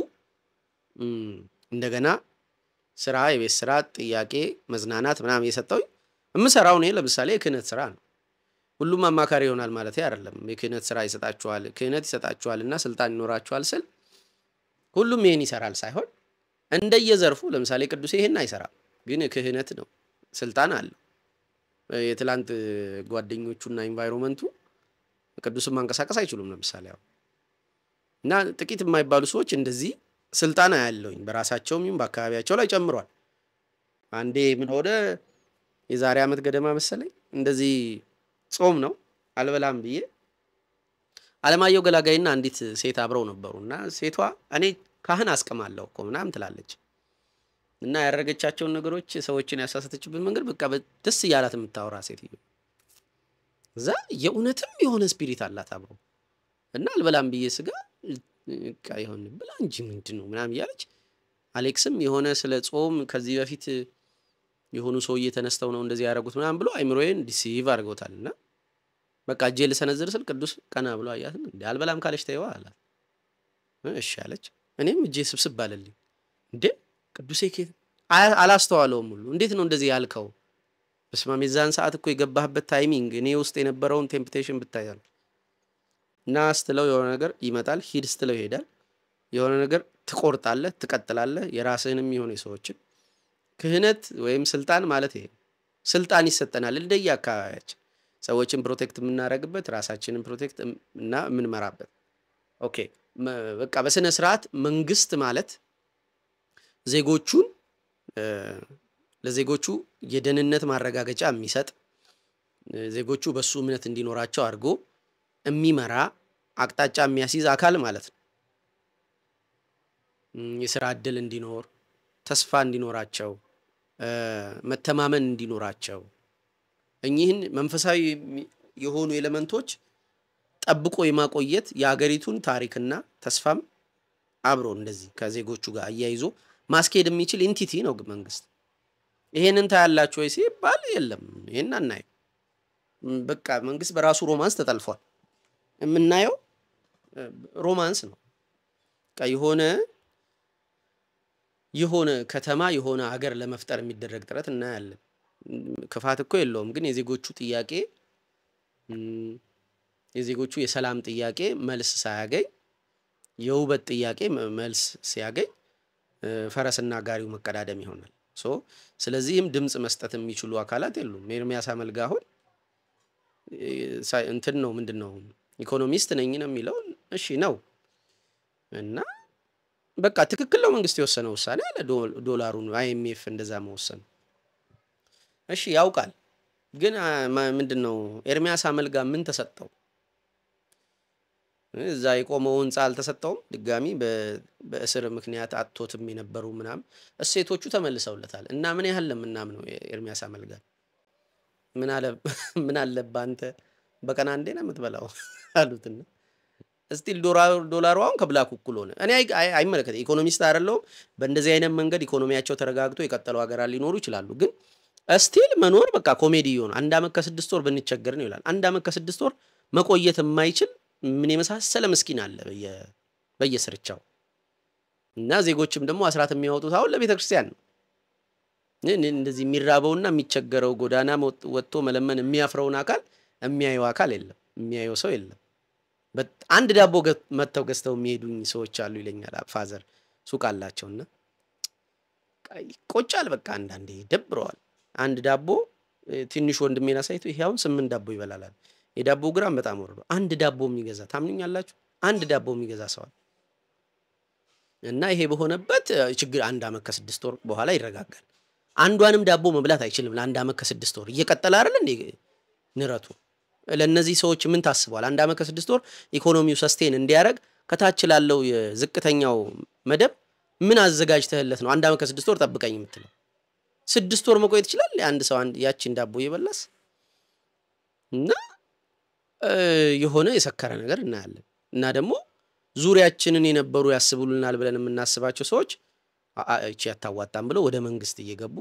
እንደገና ስራ፣ የቤት ስራ፣ ጥያቄ፣ መዝናናት ምናምን እየሰጠው የምሰራው እኔ ለምሳሌ የክህነት ስራ ነው። ሁሉም አማካሪ ይሆናል ማለት አይደለም። የክህነት ስራ ይሰጣችኋል፣ ክህነት ይሰጣችኋል እና ስልጣን ይኖራችኋል ስል ሁሉም ይህን ይሰራል ሳይሆን እንደየዘርፉ ለምሳሌ ቅዱሴ ይህን አይሰራም፣ ግን ክህነት ነው፣ ስልጣን አለው። የትላንት ጓደኞቹና ኢንቫይሮመንቱ ቅዱስን ማንቀሳቀስ አይችሉም። ለምሳሌ አሁን እና ጥቂት የማይባሉ ሰዎች እንደዚህ ስልጣን ያለውኝ በራሳቸውም ይሁን በአካባቢያቸው ላይ ጨምሯል። አንዴ ምን ሆነ የዛሬ ዓመት ገደማ መሰለኝ እንደዚህ ጾም ነው አልበላም ብዬ አለማየሁ ገላጋይና አንዲት ሴት አብረው ነበሩ እና ሴቷ እኔ ካህን አስቅማለሁ እኮ ምናምን ትላለች እና ያደረገቻቸውን ነገሮች ሰዎችን ያሳሰተችበት መንገድ በቃ ደስ እያላት የምታወራ ሴትዮ እዛ የእውነትም የሆነ ስፒሪት አላት አብሮ እና አልበላም ብዬ ስጋ በቃ የሆነ ብላ እንጂ ምንድን ነው ምናምን እያለች አሌክስም የሆነ ስለ ጾም ከዚህ በፊት የሆኑ ሰውዬ ተነስተው ነው እንደዚህ ያደረጉት ምናምን ብሎ አይምሮዬን ዲሲቭ አድርገውታል እና በቃ እጄ ልሰነዝር ስል ቅዱስ ቀና ብሎ አያትም እንዴ አልበላም ካለች ተይዋ አላት እሺ አለች እኔም እጄ ስብስብ አለልኝ እንዴ ቅዱሴ ኬት አላስተዋለውም ሁሉ እንዴት ነው እንደዚህ ያልከው በስማም የዛን ሰዓት እኮ የገባህበት ታይሚንግ እኔ ውስጥ የነበረውን ቴምፕቴሽን ብታያል እና ስትለው የሆነ ነገር ይመጣል ሂድ ስትለው ይሄዳል የሆነ ነገር ትቆርጣለህ ትቀጥላለህ የራስህንም የሆነ የሰዎችን ክህነት ወይም ስልጣን ማለት ይሄ ስልጣን ይሰጠናል እንደየ አካባቢያችን ሰዎችን ፕሮቴክት የምናደርግበት ራሳችንን ፕሮቴክት እና የምንመራበት ኦኬ በቃ በስነ ስርዓት መንግስት ማለት ዜጎቹን ለዜጎቹ የደህንነት ማረጋገጫ የሚሰጥ ዜጎቹ በሱ እምነት እንዲኖራቸው አድርጎ የሚመራ አቅጣጫ የሚያስይዝ አካል ማለት ነው። የስራ እድል እንዲኖር፣ ተስፋ እንዲኖራቸው፣ መተማመን እንዲኖራቸው እኚህን መንፈሳዊ የሆኑ ኤሌመንቶች ጠብቆ የማቆየት የሀገሪቱን ታሪክና ተስፋም አብሮ እንደዚህ ከዜጎቹ ጋር አያይዞ ማስኬድ የሚችል ኢንቲቲ ነው መንግስት። ይሄንን ታያላችሁ ወይ ሲባል የለም፣ ይሄን አናየው። በቃ መንግስት በራሱ ሮማንስ ተጠልፏል። የምናየው ሮማንስ ነው። በቃ የሆነ የሆነ ከተማ የሆነ ሀገር ለመፍጠር የሚደረግ ጥረት እናያለን። ክፋት እኮ የለውም፣ ግን የዜጎቹ ጥያቄ የዜጎቹ የሰላም ጥያቄ መልስ ሳያገኝ የውበት ጥያቄ መልስ ሲያገኝ ፈረስና ጋሪው መቀዳደም ይሆናል። ሶ ስለዚህም ድምፅ መስጠት የሚችሉ አካላት የሉም። ኤርሚያስ አመልጋ አሁን እንትን ነው ምንድን ነው ኢኮኖሚስት ነኝ ነው የሚለው። እሺ ነው እና በቃ ትክክል ነው መንግስት የወሰነው ውሳኔ አለ። ዶላሩን አይኤምኤፍ እንደዛ መወሰኑ እሺ ያውቃል። ግን ምንድን ነው ኤርሚያስ አመልጋ ምን ተሰጠው? እዛ የቆመው ህንፃ አልተሰጠውም። ድጋሚ በእስር ምክንያት አጥቶትም የነበሩ ምናምን እሴቶቹ ተመልሰውለታል። እና ምን ያህል ለምናምነው ኤርሚያስ አመልጋ ምን አለብህ አንተ በቀን አንዴ ነው የምትበላው አሉትና ስቲል ዶላሩ አሁን ከብላክ እኩል ሆነ። እኔ አይመለከተ ኢኮኖሚስት አይደለሁም። በእንደዚህ አይነት መንገድ ኢኮኖሚያቸው ተረጋግቶ የቀጠሉ ሀገራት ሊኖሩ ይችላሉ። ግን ስቲል መኖር በቃ ኮሜዲ የሆነ አንድ አመት ከስድስት ወር ብንቸገር ነው ይላል። አንድ አመት ከስድስት ወር መቆየት የማይችል ምን የመሳሰለ ምስኪን አለ በየስርቻው እና ዜጎችም ደግሞ አስራት የሚያወጡት አሁን ለቤተ ክርስቲያን ነው። እንደዚህ የሚራበውና የሚቸገረው ጎዳና ወጥቶ መለመን የሚያፍረውን አካል የሚያየው አካል የለም፣ የሚያየው ሰው የለም። አንድ ዳቦ መጥተው ገዝተው የሚሄዱኝ ሰዎች አሉ ይለኛል ፋዘር። ሱቅ አላቸውና ቆጫል። በቃ አንዳንዴ ደብረዋል። አንድ ዳቦ ትንሽ ወንድሜን አሳይቶ ይሄ አሁን ስምንት ዳቦ ይበላላል። የዳቦ ግራም በጣም ወርዶ አንድ ዳቦ የሚገዛ ታምኑኛላችሁ? አንድ ዳቦ የሚገዛ ሰዋል እና ይሄ በሆነበት ችግር አንድ አመት ከስድስት ወር በኋላ ይረጋጋል። አንዷንም ዳቦ መብላት አይችልም ለአንድ አመት ከስድስት ወር እየቀጠለ አይደል እንዴ ንረቱ። ለእነዚህ ሰዎች ምን ታስቧል? አንድ አመት ከስድስት ወር ኢኮኖሚው ሰስቴን እንዲያደርግ ከታች ላለው የዝቅተኛው መደብ ምን አዘጋጅተህለት ነው አንድ አመት ከስድስት ወር ጠብቀኝ የምትለው? ስድስት ወር መቆየት ይችላል አንድ ሰው ያቺን ዳቦ እየበላስ እና የሆነ የሰከረ ነገር እናያለን። እና ደግሞ ዙሪያችንን የነበሩ ያስቡልናል ብለን የምናስባቸው ሰዎች እቺ ያታዋጣም ብለው ወደ መንግስት እየገቡ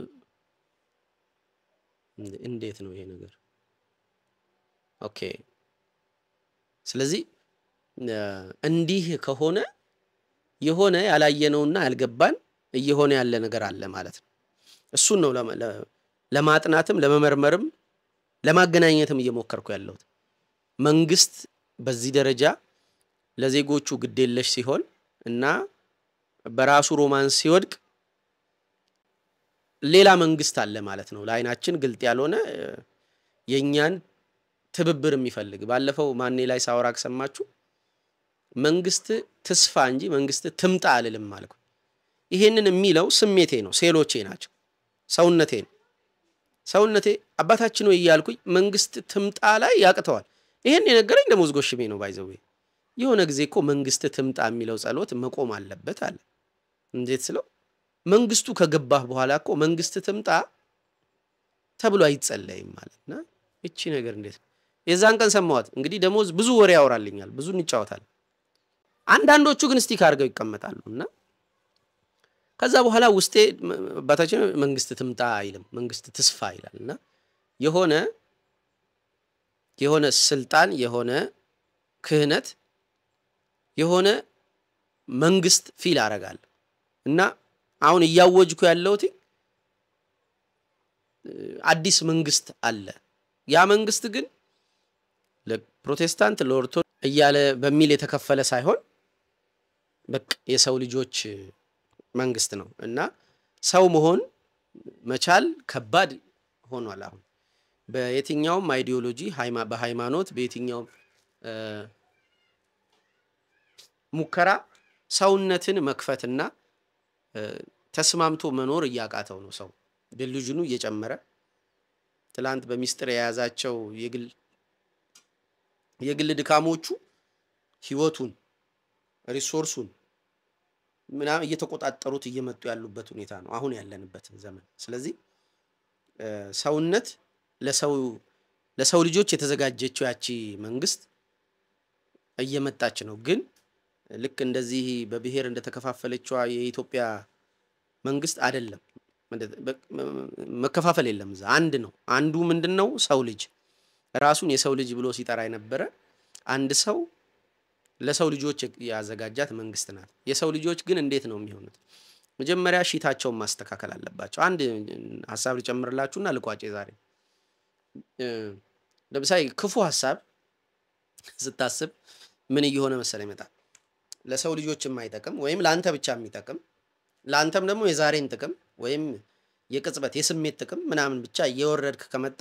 እንዴት ነው ይሄ ነገር? ኦኬ። ስለዚህ እንዲህ ከሆነ የሆነ ያላየነውና ያልገባን እየሆነ ያለ ነገር አለ ማለት ነው። እሱን ነው ለማጥናትም ለመመርመርም ለማገናኘትም እየሞከርኩ ያለሁት። መንግስት በዚህ ደረጃ ለዜጎቹ ግዴለሽ ሲሆን እና በራሱ ሮማንስ ሲወድቅ ሌላ መንግስት አለ ማለት ነው። ለአይናችን ግልጥ ያልሆነ የእኛን ትብብር የሚፈልግ ባለፈው ማኔ ላይ ሳወራ ከሰማችሁ መንግስት ትስፋ እንጂ መንግስት ትምጣ አልልም አልኩ። ይሄንን የሚለው ስሜቴ ነው፣ ሴሎቼ ናቸው፣ ሰውነቴ ነው። ሰውነቴ አባታችን ወይ እያልኩኝ መንግስት ትምጣ ላይ ያቅተዋል። ይሄን የነገረኝ ደሞዝ ጎሽሜ ነው። ባይዘዌ የሆነ ጊዜ እኮ መንግስት ትምጣ የሚለው ጸሎት መቆም አለበት አለ። እንዴት ስለው መንግስቱ ከገባህ በኋላ እኮ መንግስት ትምጣ ተብሎ አይጸለይም ማለትና እቺ ነገር እንዴት ነው? የዛን ቀን ሰማዋት። እንግዲህ ደሞዝ ብዙ ወሬ ያወራልኛል፣ ብዙ እንጫወታል። አንዳንዶቹ ግን ስቲክ አድርገው ይቀመጣሉ እና ከዛ በኋላ ውስጤ አባታችን መንግስት ትምጣ አይልም፣ መንግስት ትስፋ ይላል እና የሆነ የሆነ ስልጣን የሆነ ክህነት የሆነ መንግስት ፊል አረጋለሁ እና አሁን እያወጅኩ ያለሁት አዲስ መንግስት አለ። ያ መንግስት ግን ለፕሮቴስታንት ለኦርቶዶክስ እያለ በሚል የተከፈለ ሳይሆን በቃ የሰው ልጆች መንግስት ነው እና ሰው መሆን መቻል ከባድ ሆኗል። አሁን በየትኛውም አይዲዮሎጂ በሃይማኖት በየትኛውም ሙከራ ሰውነትን መክፈትና ተስማምቶ መኖር እያቃተው ነው። ሰው ድልዥኑ እየጨመረ ትላንት በሚስጥር የያዛቸው የግል የግል ድካሞቹ ህይወቱን ሪሶርሱን ምናምን እየተቆጣጠሩት እየመጡ ያሉበት ሁኔታ ነው አሁን ያለንበት ዘመን። ስለዚህ ሰውነት ለሰው ለሰው ልጆች የተዘጋጀችው ያቺ መንግስት እየመጣች ነው። ግን ልክ እንደዚህ በብሔር እንደተከፋፈለችዋ የኢትዮጵያ መንግስት አይደለም። መከፋፈል የለም። እዛ አንድ ነው። አንዱ ምንድን ነው? ሰው ልጅ ራሱን የሰው ልጅ ብሎ ሲጠራ የነበረ አንድ ሰው ለሰው ልጆች ያዘጋጃት መንግስት ናት። የሰው ልጆች ግን እንዴት ነው የሚሆኑት? መጀመሪያ ሺታቸውን ማስተካከል አለባቸው። አንድ ሀሳብ ልጨምርላችሁና ልቋጭ ዛሬ ለምሳሌ ክፉ ሀሳብ ስታስብ ምን እየሆነ መሰለ ይመጣል። ለሰው ልጆች የማይጠቅም ወይም ለአንተ ብቻ የሚጠቅም ለአንተም ደግሞ የዛሬን ጥቅም ወይም የቅጽበት የስሜት ጥቅም ምናምን ብቻ እየወረድክ ከመጣ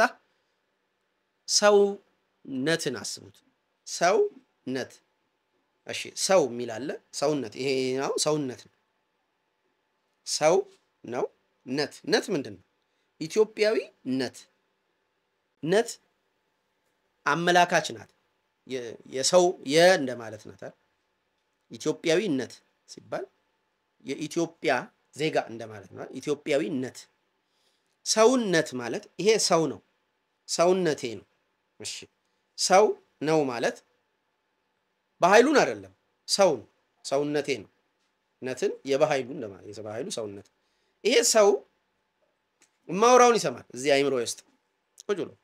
ሰውነትን አስቡት። ሰውነት እሺ፣ ሰው የሚል አለ። ሰውነት ይሄ ነው፣ ሰውነት ነው። ሰው ነው። ነት ነት ምንድን ነው? ኢትዮጵያዊ ነት ነት አመላካች ናት። የሰው የ እንደማለት ናት። ኢትዮጵያዊነት ሲባል የኢትዮጵያ ዜጋ እንደማለት ነው። ኢትዮጵያዊነት ሰውነት ማለት ይሄ ሰው ነው። ሰውነቴ ነው። እሺ ሰው ነው ማለት በኃይሉን አይደለም፣ ሰው ነው። ሰውነቴ ነው። ነትን የበኃይሉ እንደማለት የበኃይሉ ሰውነት ይሄ ሰው እማወራውን ይሰማል። እዚህ አይምሮ ውስጥ ቁጭ ብሎ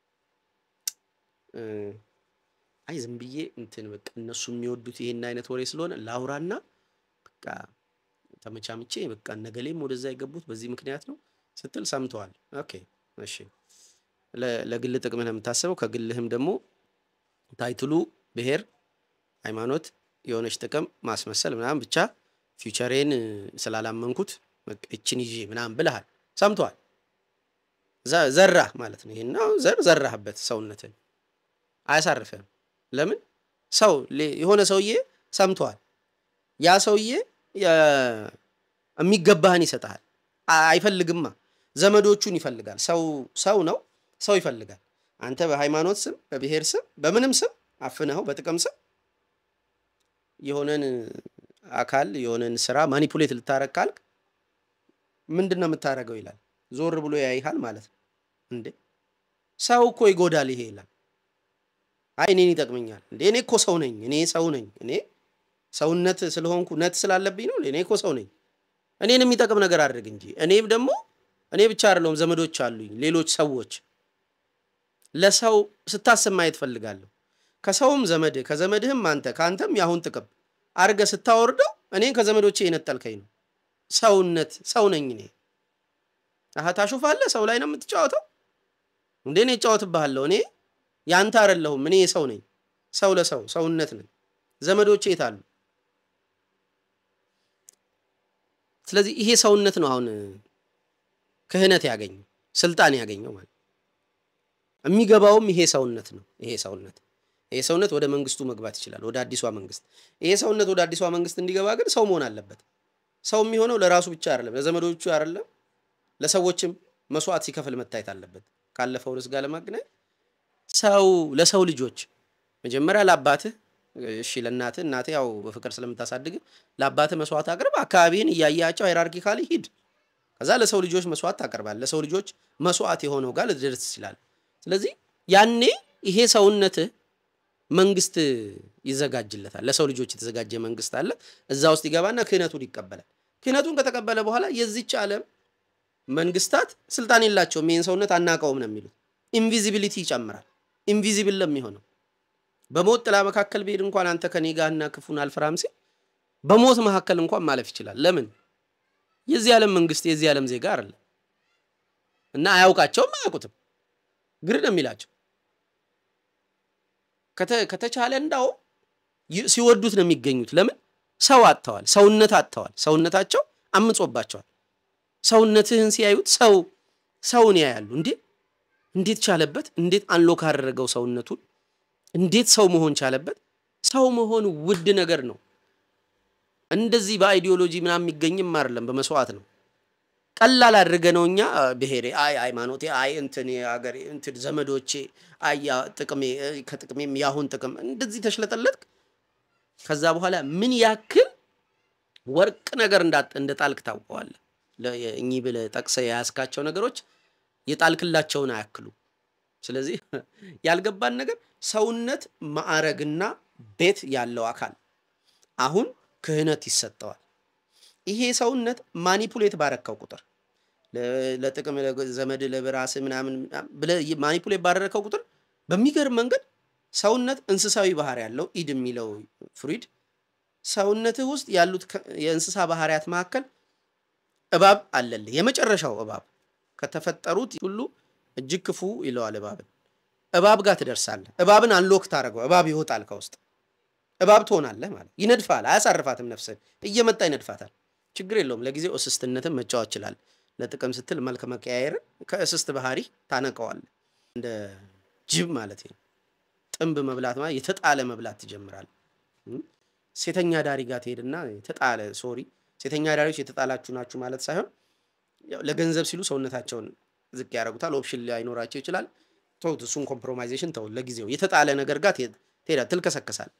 አይ ዝም ብዬ እንትን በቃ እነሱ የሚወዱት ይሄን አይነት ወሬ ስለሆነ ላውራና በቃ ተመቻምቼ በቃ ነገሌም ወደዛ የገቡት በዚህ ምክንያት ነው ስትል ሰምተዋል። ኦኬ እሺ፣ ለግል ጥቅምህ ነው የምታስበው። ከግልህም ደግሞ ታይትሉ ብሔር፣ ሃይማኖት፣ የሆነች ጥቅም ማስመሰል ምናምን ብቻ ፊውቸሬን ስላላመንኩት እችን ይዤ ምናምን ብልሃል፣ ሰምተዋል። ዘራህ ማለት ነው። ይሄና ዘር ዘራህበት ሰውነትን አያሳርፍህም። ለምን ሰው የሆነ ሰውዬ ሰምተዋል። ያ ሰውዬ የሚገባህን ይሰጥሃል። አይፈልግማ፣ ዘመዶቹን ይፈልጋል። ሰው ሰው ነው፣ ሰው ይፈልጋል። አንተ በሃይማኖት ስም፣ በብሔር ስም፣ በምንም ስም አፍነኸው በጥቅም ስም የሆነን አካል የሆነን ስራ ማኒፑሌት ልታረግ ካልክ ምንድን ነው የምታደርገው ይላል። ዞር ብሎ ያይሃል ማለት ነው። እንዴ ሰው እኮ ይጎዳል ይሄ ይላል። አይ እኔን ይጠቅመኛል እንዴ እኔ እኮ ሰው ነኝ፣ እኔ ሰው ነኝ፣ እኔ ሰውነት ስለሆንኩ ነት ስላለብኝ ነው። እኔ እኮ ሰው ነኝ፣ እኔን የሚጠቅም ነገር አድርግ እንጂ። እኔም ደግሞ እኔ ብቻ አይደለሁም፣ ዘመዶች አሉኝ፣ ሌሎች ሰዎች። ለሰው ስታስብ ማየት ፈልጋለሁ። ከሰውም ዘመድ ከዘመድህም አንተ ከአንተም የአሁን ጥቅም አድርገህ ስታወርደው እኔን ከዘመዶቼ የነጠልከኝ ነው። ሰውነት ሰው ነኝ እኔ። አሀ ታሾፋለህ፣ ሰው ላይ ነው የምትጫወተው እንዴ? እኔ እጫወትብሃለሁ። እኔ ያንተ አይደለሁም፣ እኔ ሰው ነኝ። ሰው ለሰው ሰውነት ነኝ። ዘመዶቼ የት አሉ? ስለዚህ ይሄ ሰውነት ነው አሁን ክህነት ያገኘው ስልጣን ያገኘው ማለት የሚገባውም ይሄ ሰውነት ነው። ይሄ ሰውነት ይሄ ሰውነት ወደ መንግስቱ መግባት ይችላል፣ ወደ አዲሷ መንግስት። ይሄ ሰውነት ወደ አዲሷ መንግስት እንዲገባ ግን ሰው መሆን አለበት። ሰው የሚሆነው ለራሱ ብቻ አይደለም፣ ለዘመዶቹ አይደለም፣ ለሰዎችም መስዋዕት ሲከፍል መታየት አለበት። ካለፈው ርዕስ ጋር ለማገናኘት ሰው ለሰው ልጆች መጀመሪያ ለአባትህ እሺ፣ ለእናትህ እናትህ ያው በፍቅር ስለምታሳድግ ለአባትህ መስዋዕት አቅርብ። አካባቢህን እያያቸው ሃይራርኪካሊ ሂድ። ከዛ ለሰው ልጆች መስዋዕት ታቀርባል። ለሰው ልጆች መስዋዕት የሆነው ጋር ልትደርስ ትችላል። ስለዚህ ያኔ ይሄ ሰውነትህ መንግስት ይዘጋጅለታል። ለሰው ልጆች የተዘጋጀ መንግስት አለ። እዛ ውስጥ ይገባና ክህነቱን ይቀበላል። ክህነቱን ከተቀበለ በኋላ የዚች ዓለም መንግስታት ስልጣን የላቸውም። ይህን ሰውነት አናውቀውም ነው የሚሉት። ኢንቪዚቢሊቲ ይጨምራል። ኢንቪዚብል ለሚሆነው በሞት ጥላ መካከል ብሄድ እንኳን አንተ ከኔ ጋርና ክፉን አልፈራም ሲል በሞት መካከል እንኳን ማለፍ ይችላል። ለምን? የዚህ ዓለም መንግስት የዚህ ዓለም ዜጋ አይደለም እና አያውቃቸውም፣ አያውቁትም። ግር ነው የሚላቸው ከተቻለ እንዳው ሲወዱት ነው የሚገኙት። ለምን ሰው አጥተዋል፣ ሰውነት አጥተዋል። ሰውነታቸው አምጾባቸዋል። ሰውነትህን ሲያዩት ሰው ሰውን ያያሉ። እንዴ እንዴት ቻለበት? እንዴት አንሎክ አደረገው ሰውነቱን? እንዴት ሰው መሆን ቻለበት? ሰው መሆን ውድ ነገር ነው። እንደዚህ በአይዲዮሎጂ ምናምን የሚገኝም አይደለም፣ በመስዋዕት ነው። ቀላል አድርገ ነው እኛ ብሔሬ፣ አይ ሃይማኖቴ፣ አይ እንትን ሀገሬ፣ እንትን ዘመዶቼ፣ አይ ጥቅሜ፣ ከጥቅሜም ያሁን ጥቅም እንደዚህ ተሽለጠለጥክ። ከዛ በኋላ ምን ያክል ወርቅ ነገር እንደ ጣልክ ታውቀዋለህ። እኚህ ብለህ ጠቅሰህ የያዝካቸው ነገሮች የጣልክላቸውን አያክሉ። ስለዚህ ያልገባን ነገር ሰውነት ማዕረግና ቤት ያለው አካል አሁን ክህነት ይሰጠዋል። ይሄ ሰውነት ማኒፑሌት ባረከው ቁጥር ለጥቅም ዘመድ ለብራስ ምናምን ብለህ ማኒፑሌት ባደረከው ቁጥር በሚገርም መንገድ ሰውነት እንስሳዊ ባህሪ ያለው ኢድ የሚለው ፍሩይድ ሰውነትህ ውስጥ ያሉት የእንስሳ ባህሪያት መካከል እባብ አለልህ። የመጨረሻው እባብ ከተፈጠሩት ሁሉ እጅግ ክፉ ይለዋል እባብን። እባብ ጋር ትደርሳለህ። እባብን አንሎክ ታደርገው፣ እባብ ይወጣል ከውስጥ እባብ ትሆናለህ ማለት ይነድፋል። አያሳርፋትም፣ ነፍስህን እየመጣ ይነድፋታል። ችግር የለውም። ለጊዜው እስስትነትን መጫወት ይችላል። ለጥቅም ስትል መልክ መቀያየርን ከእስስት ባህሪ ታነቀዋለህ። እንደ ጅብ ማለት ነው። ጥንብ መብላት ማለት የተጣለ መብላት ትጀምራለህ። ሴተኛ ዳሪ ጋር ትሄድና የተጣለ ሶሪ፣ ሴተኛ ዳሪዎች የተጣላችሁ ናችሁ ማለት ሳይሆን ለገንዘብ ሲሉ ሰውነታቸውን ዝቅ ያደርጉታል። ኦፕሽን ላይኖራቸው ይችላል። ተውት፣ እሱን ኮምፕሮማይዜሽን ተው። ለጊዜው የተጣለ ነገር ጋር ትሄዳለህ፣ ትልከሰከሳል።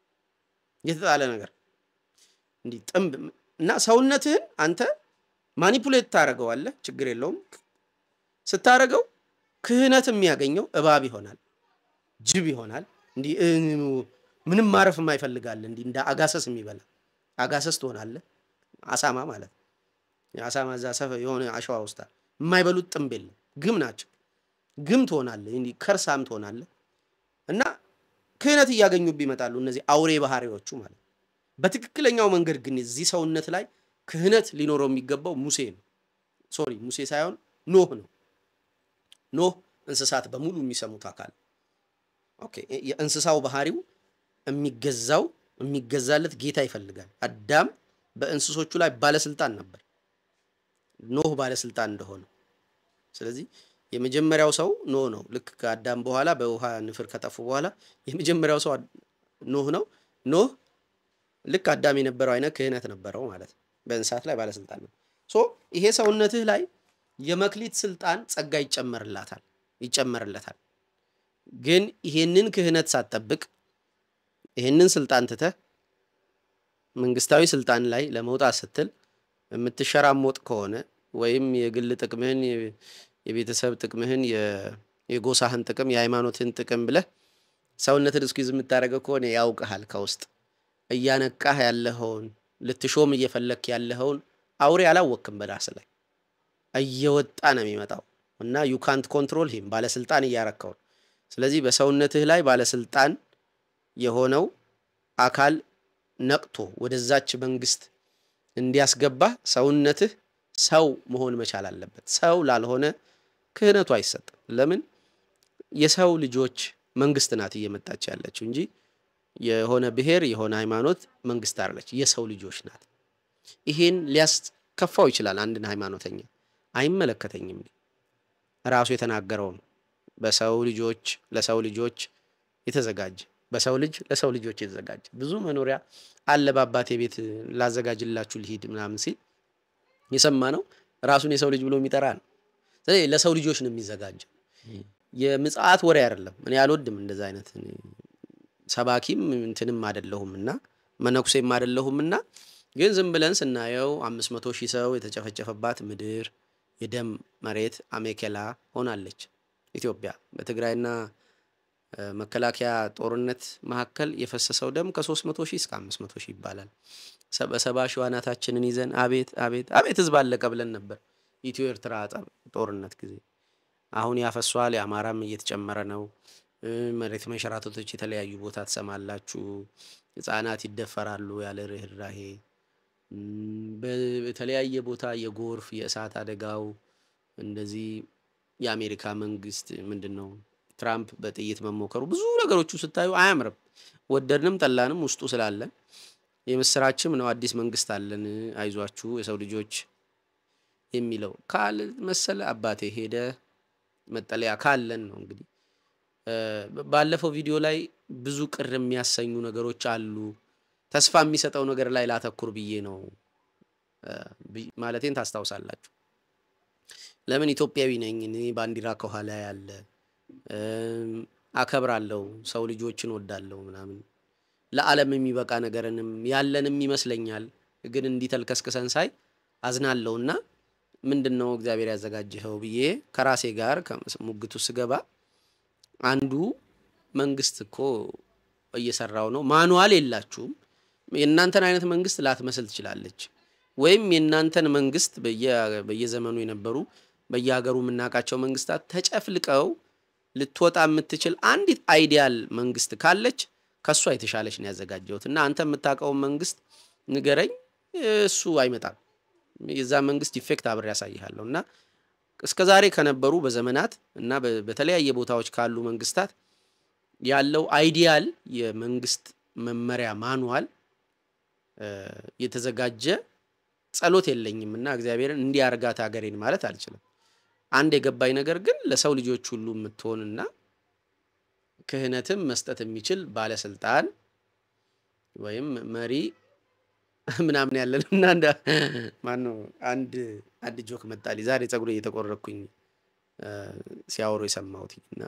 የተጣለ ነገር እንዲህ ጥንብ እና ሰውነትህን አንተ ማኒፑሌት ታደርገዋለህ። ችግር የለውም። ስታደርገው ክህነት የሚያገኘው እባብ ይሆናል፣ ጅብ ይሆናል። እንዲህ ምንም ማረፍ የማይፈልጋል እንዲህ እንደ አጋሰስ የሚበላ አጋሰስ ትሆናለህ። አሳማ ማለት ነው። አሳማ እዛ ሰፈ የሆነ አሸዋ ውስጥ የማይበሉት ጥንብ የለም፣ ግም ናቸው። ግም ትሆናለህ፣ እንዲህ ከርሳም ትሆናለህ። እና ክህነት እያገኙብ ይመጣሉ እነዚህ አውሬ ባህሪዎቹ ማለት ነው። በትክክለኛው መንገድ ግን እዚህ ሰውነት ላይ ክህነት ሊኖረው የሚገባው ሙሴ ነው። ሶሪ ሙሴ ሳይሆን ኖህ ነው። ኖህ እንስሳት በሙሉ የሚሰሙት አካል ኦኬ። የእንስሳው ባህሪው የሚገዛው የሚገዛለት ጌታ ይፈልጋል። አዳም በእንስሶቹ ላይ ባለስልጣን ነበር፣ ኖህ ባለስልጣን እንደሆነ። ስለዚህ የመጀመሪያው ሰው ኖህ ነው። ልክ ከአዳም በኋላ በውሃ ንፍር ከጠፉ በኋላ የመጀመሪያው ሰው ኖህ ነው። ኖህ ልክ አዳም የነበረው አይነት ክህነት ነበረው ማለት ነው። በእንስሳት ላይ ባለስልጣን ነው። ሶ ይሄ ሰውነትህ ላይ የመክሊት ስልጣን ጸጋ ይጨመርላታል ይጨመርለታል። ግን ይሄንን ክህነት ሳትጠብቅ ይሄንን ስልጣን ትተህ መንግስታዊ ስልጣን ላይ ለመውጣት ስትል የምትሸራሞጥ ከሆነ ወይም የግል ጥቅምህን፣ የቤተሰብ ጥቅምህን፣ የጎሳህን ጥቅም፣ የሃይማኖትን ጥቅም ብለህ ሰውነትን እስኪዝ የምታደርገው ከሆነ ያውቅሃል ከውስጥ እያነቃህ ያለኸውን ልትሾም እየፈለክ ያለኸውን አውሬ አላወክም በራስ ላይ እየወጣ ነው የሚመጣው እና ዩ ካንት ኮንትሮል ሂም ባለስልጣን እያረከው ነው። ስለዚህ በሰውነትህ ላይ ባለስልጣን የሆነው አካል ነቅቶ ወደዛች መንግስት እንዲያስገባህ ሰውነትህ ሰው መሆን መቻል አለበት። ሰው ላልሆነ ክህነቱ አይሰጥም። ለምን? የሰው ልጆች መንግስት ናት እየመጣች ያለችው እንጂ የሆነ ብሔር የሆነ ሃይማኖት መንግስት አለች። የሰው ልጆች ናት። ይሄን ሊያስከፋው ይችላል አንድን ሃይማኖተኛ። አይመለከተኝም ራሱ የተናገረው ነው። በሰው ልጆች ለሰው ልጆች የተዘጋጀ በሰው ልጅ ለሰው ልጆች የተዘጋጀ ብዙ መኖሪያ አለ በአባቴ ቤት ላዘጋጅላችሁ ልሂድ ምናምን ሲል የሰማ ነው። ራሱን የሰው ልጅ ብሎ የሚጠራ ነው። ስለዚህ ለሰው ልጆች ነው የሚዘጋጀው። የምጽአት ወሬ አይደለም። እኔ አልወድም እንደዛ አይነት ሰባኪም እንትንም አደለሁም እና መነኩሴም አደለሁም እና ግን ዝም ብለን ስናየው አምስት መቶ ሺህ ሰው የተጨፈጨፈባት ምድር የደም መሬት አሜኬላ ሆናለች ኢትዮጵያ። በትግራይና መከላከያ ጦርነት መካከል የፈሰሰው ደም ከሶስት መቶ ሺህ እስከ አምስት መቶ ሺህ ይባላል። በሰባ ሺህ ዋናታችንን ይዘን አቤት አቤት አቤት ህዝብ አለቀ ብለን ነበር ኢትዮ ኤርትራ ጦርነት ጊዜ። አሁን ያፈሷል። የአማራም እየተጨመረ ነው። መሬት መንሸራተቶች የተለያዩ ቦታ ትሰማላችሁ። ህጻናት ይደፈራሉ ያለ ርኅራሄ። በተለያየ ቦታ የጎርፍ የእሳት አደጋው እንደዚህ የአሜሪካ መንግስት ምንድን ነው ትራምፕ በጥይት መሞከሩ ብዙ ነገሮቹ ስታዩ አያምርም። ወደድንም ጠላንም ውስጡ ስላለን የምስራችም ነው። አዲስ መንግስት አለን፣ አይዟችሁ የሰው ልጆች የሚለው ካል መሰለ አባቴ ሄደ መጠለያ ካለን ነው እንግዲህ ባለፈው ቪዲዮ ላይ ብዙ ቅር የሚያሰኙ ነገሮች አሉ። ተስፋ የሚሰጠው ነገር ላይ ላተኩር ብዬ ነው ማለቴን ታስታውሳላችሁ። ለምን ኢትዮጵያዊ ነኝ እኔ ባንዲራ ከኋላ ያለ አከብራለሁ፣ ሰው ልጆችን ወዳለሁ ምናምን ለዓለም የሚበቃ ነገርንም ያለንም ይመስለኛል። ግን እንዲህ ተልከስክሰን ሳይ አዝናለሁና ምንድን ነው እግዚአብሔር ያዘጋጀኸው ብዬ ከራሴ ጋር ሙግቱ ስገባ አንዱ መንግስት እኮ እየሰራው ነው። ማኑዋል የላችሁም። የእናንተን አይነት መንግስት ላትመስል ትችላለች። ወይም የእናንተን መንግስት በየ- በየዘመኑ የነበሩ በየሀገሩ የምናውቃቸው መንግስታት ተጨፍልቀው ልትወጣ የምትችል አንዲት አይዲያል መንግስት ካለች ከእሷ የተሻለች ነው ያዘጋጀሁት እና አንተ የምታውቀውን መንግስት ንገረኝ፣ እሱ አይመጣም። የዛ መንግስት ኢፌክት አብሬ ያሳይሃለሁ እና እስከ ዛሬ ከነበሩ በዘመናት እና በ- በተለያየ ቦታዎች ካሉ መንግስታት ያለው አይዲያል የመንግስት መመሪያ ማኑዋል እ፣ የተዘጋጀ ጸሎት የለኝም እና እግዚአብሔርን እንዲህ አርጋት ሀገሬን ማለት አልችልም። አንድ የገባኝ ነገር ግን ለሰው ልጆች ሁሉ የምትሆንና ክህነትም መስጠት የሚችል ባለስልጣን ወይም መሪ ምናምን ያለን እና እንደ ማነው አንድ አንድ ጆክ መጣልኝ ዛሬ ፀጉሬ እየተቆረኩኝ እ፣ ሲያወሩ የሰማሁት እና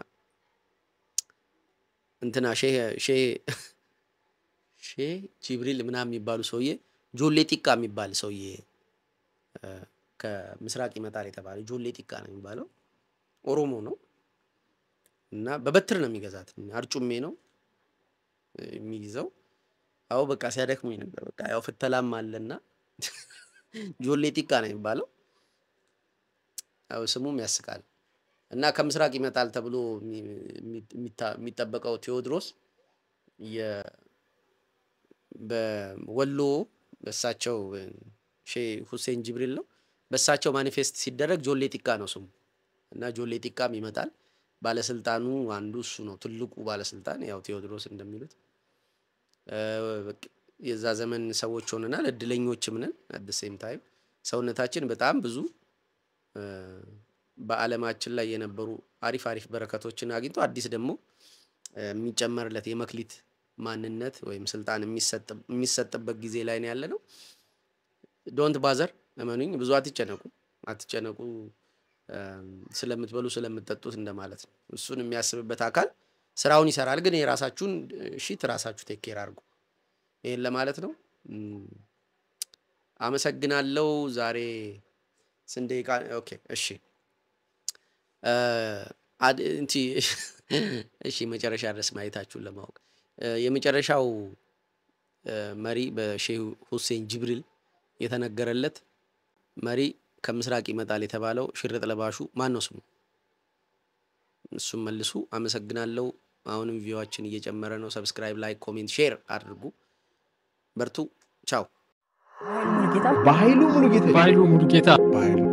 እንትና ሼህ ሼህ ሼህ jibril ምናምን የሚባሉ ሰውዬ ጆሌ ጢቃ የሚባል ሰውዬ እ፣ ከምስራቅ ይመጣል የተባለ ጆሌ ጢቃ ነው የሚባለው ኦሮሞ ነው እና በበትር ነው የሚገዛት አርጩሜ ነው እ፣ የሚይዘው አዎ በቃ ሲያደክሙኝ ነበር በቃ ያው ፍተላም አለና ጆሌ ጢቃ ነው የሚባለው ያው ስሙም ያስቃል እና ከምስራቅ ይመጣል ተብሎ የሚ- የሚ- የሚታ- የሚጠበቀው ቴዎድሮስ የ- በወሎ በእሳቸው ሼህ ሁሴን ጅብሪል ነው በእሳቸው ማኒፌስት ሲደረግ ጆሌ ጢቃ ነው ስሙ እና ጆሌ ጢቃም ይመጣል። ባለስልጣኑ አንዱ እሱ ነው፣ ትልቁ ባለስልጣን ያው ቴዎድሮስ እንደሚሉት እ፣ በቃ የዛ ዘመን ሰዎች ሆነናል፣ እድለኞችም ነን። አት ሴም ታይም ሰውነታችን በጣም ብዙ እ፣ በዓለማችን ላይ የነበሩ አሪፍ አሪፍ በረከቶችን አግኝቶ አዲስ ደግሞ እ፣ የሚጨመርለት የመክሊት ማንነት ወይም ስልጣን የሚሰጥ- የሚሰጥበት ጊዜ ላይ ነው ያለ ነው። ዶንት ባዘር እመኑኝ፣ ብዙ አትጨነቁ አትጨነቁ እም፣ ስለምትበሉ ስለምትጠጡት እንደማለት ነው። እሱን የሚያስብበት አካል ስራውን ይሰራል። ግን የራሳችሁን ሺት ራሳችሁ ቴክ ኬር አድርጉ። ይህን ለማለት ነው። እም፣ አመሰግናለሁ። ዛሬ ስንት ደቂቃ? ኦኬ እሺ እ፣ አድ- እንቲ እሺ መጨረሻ ድረስ ማየታችሁን ለማወቅ እ፣ የመጨረሻው እ፣ መሪ በሼህ ሁሴን ጅብሪል የተነገረለት መሪ ከምስራቅ ይመጣል የተባለው ሽርጥ ለባሹ ማን ነው ስሙ? እሱም መልሱ። አመሰግናለሁ። አሁንም ቪዋችን እየጨመረ ነው። ሰብስክራይብ፣ ላይክ፣ ኮሜንት፣ ሼር አድርጉ። በርቱ። ቻው። በኃይሉ ሙሉጌታ በኃይሉ ሙሉጌታ በኃይሉ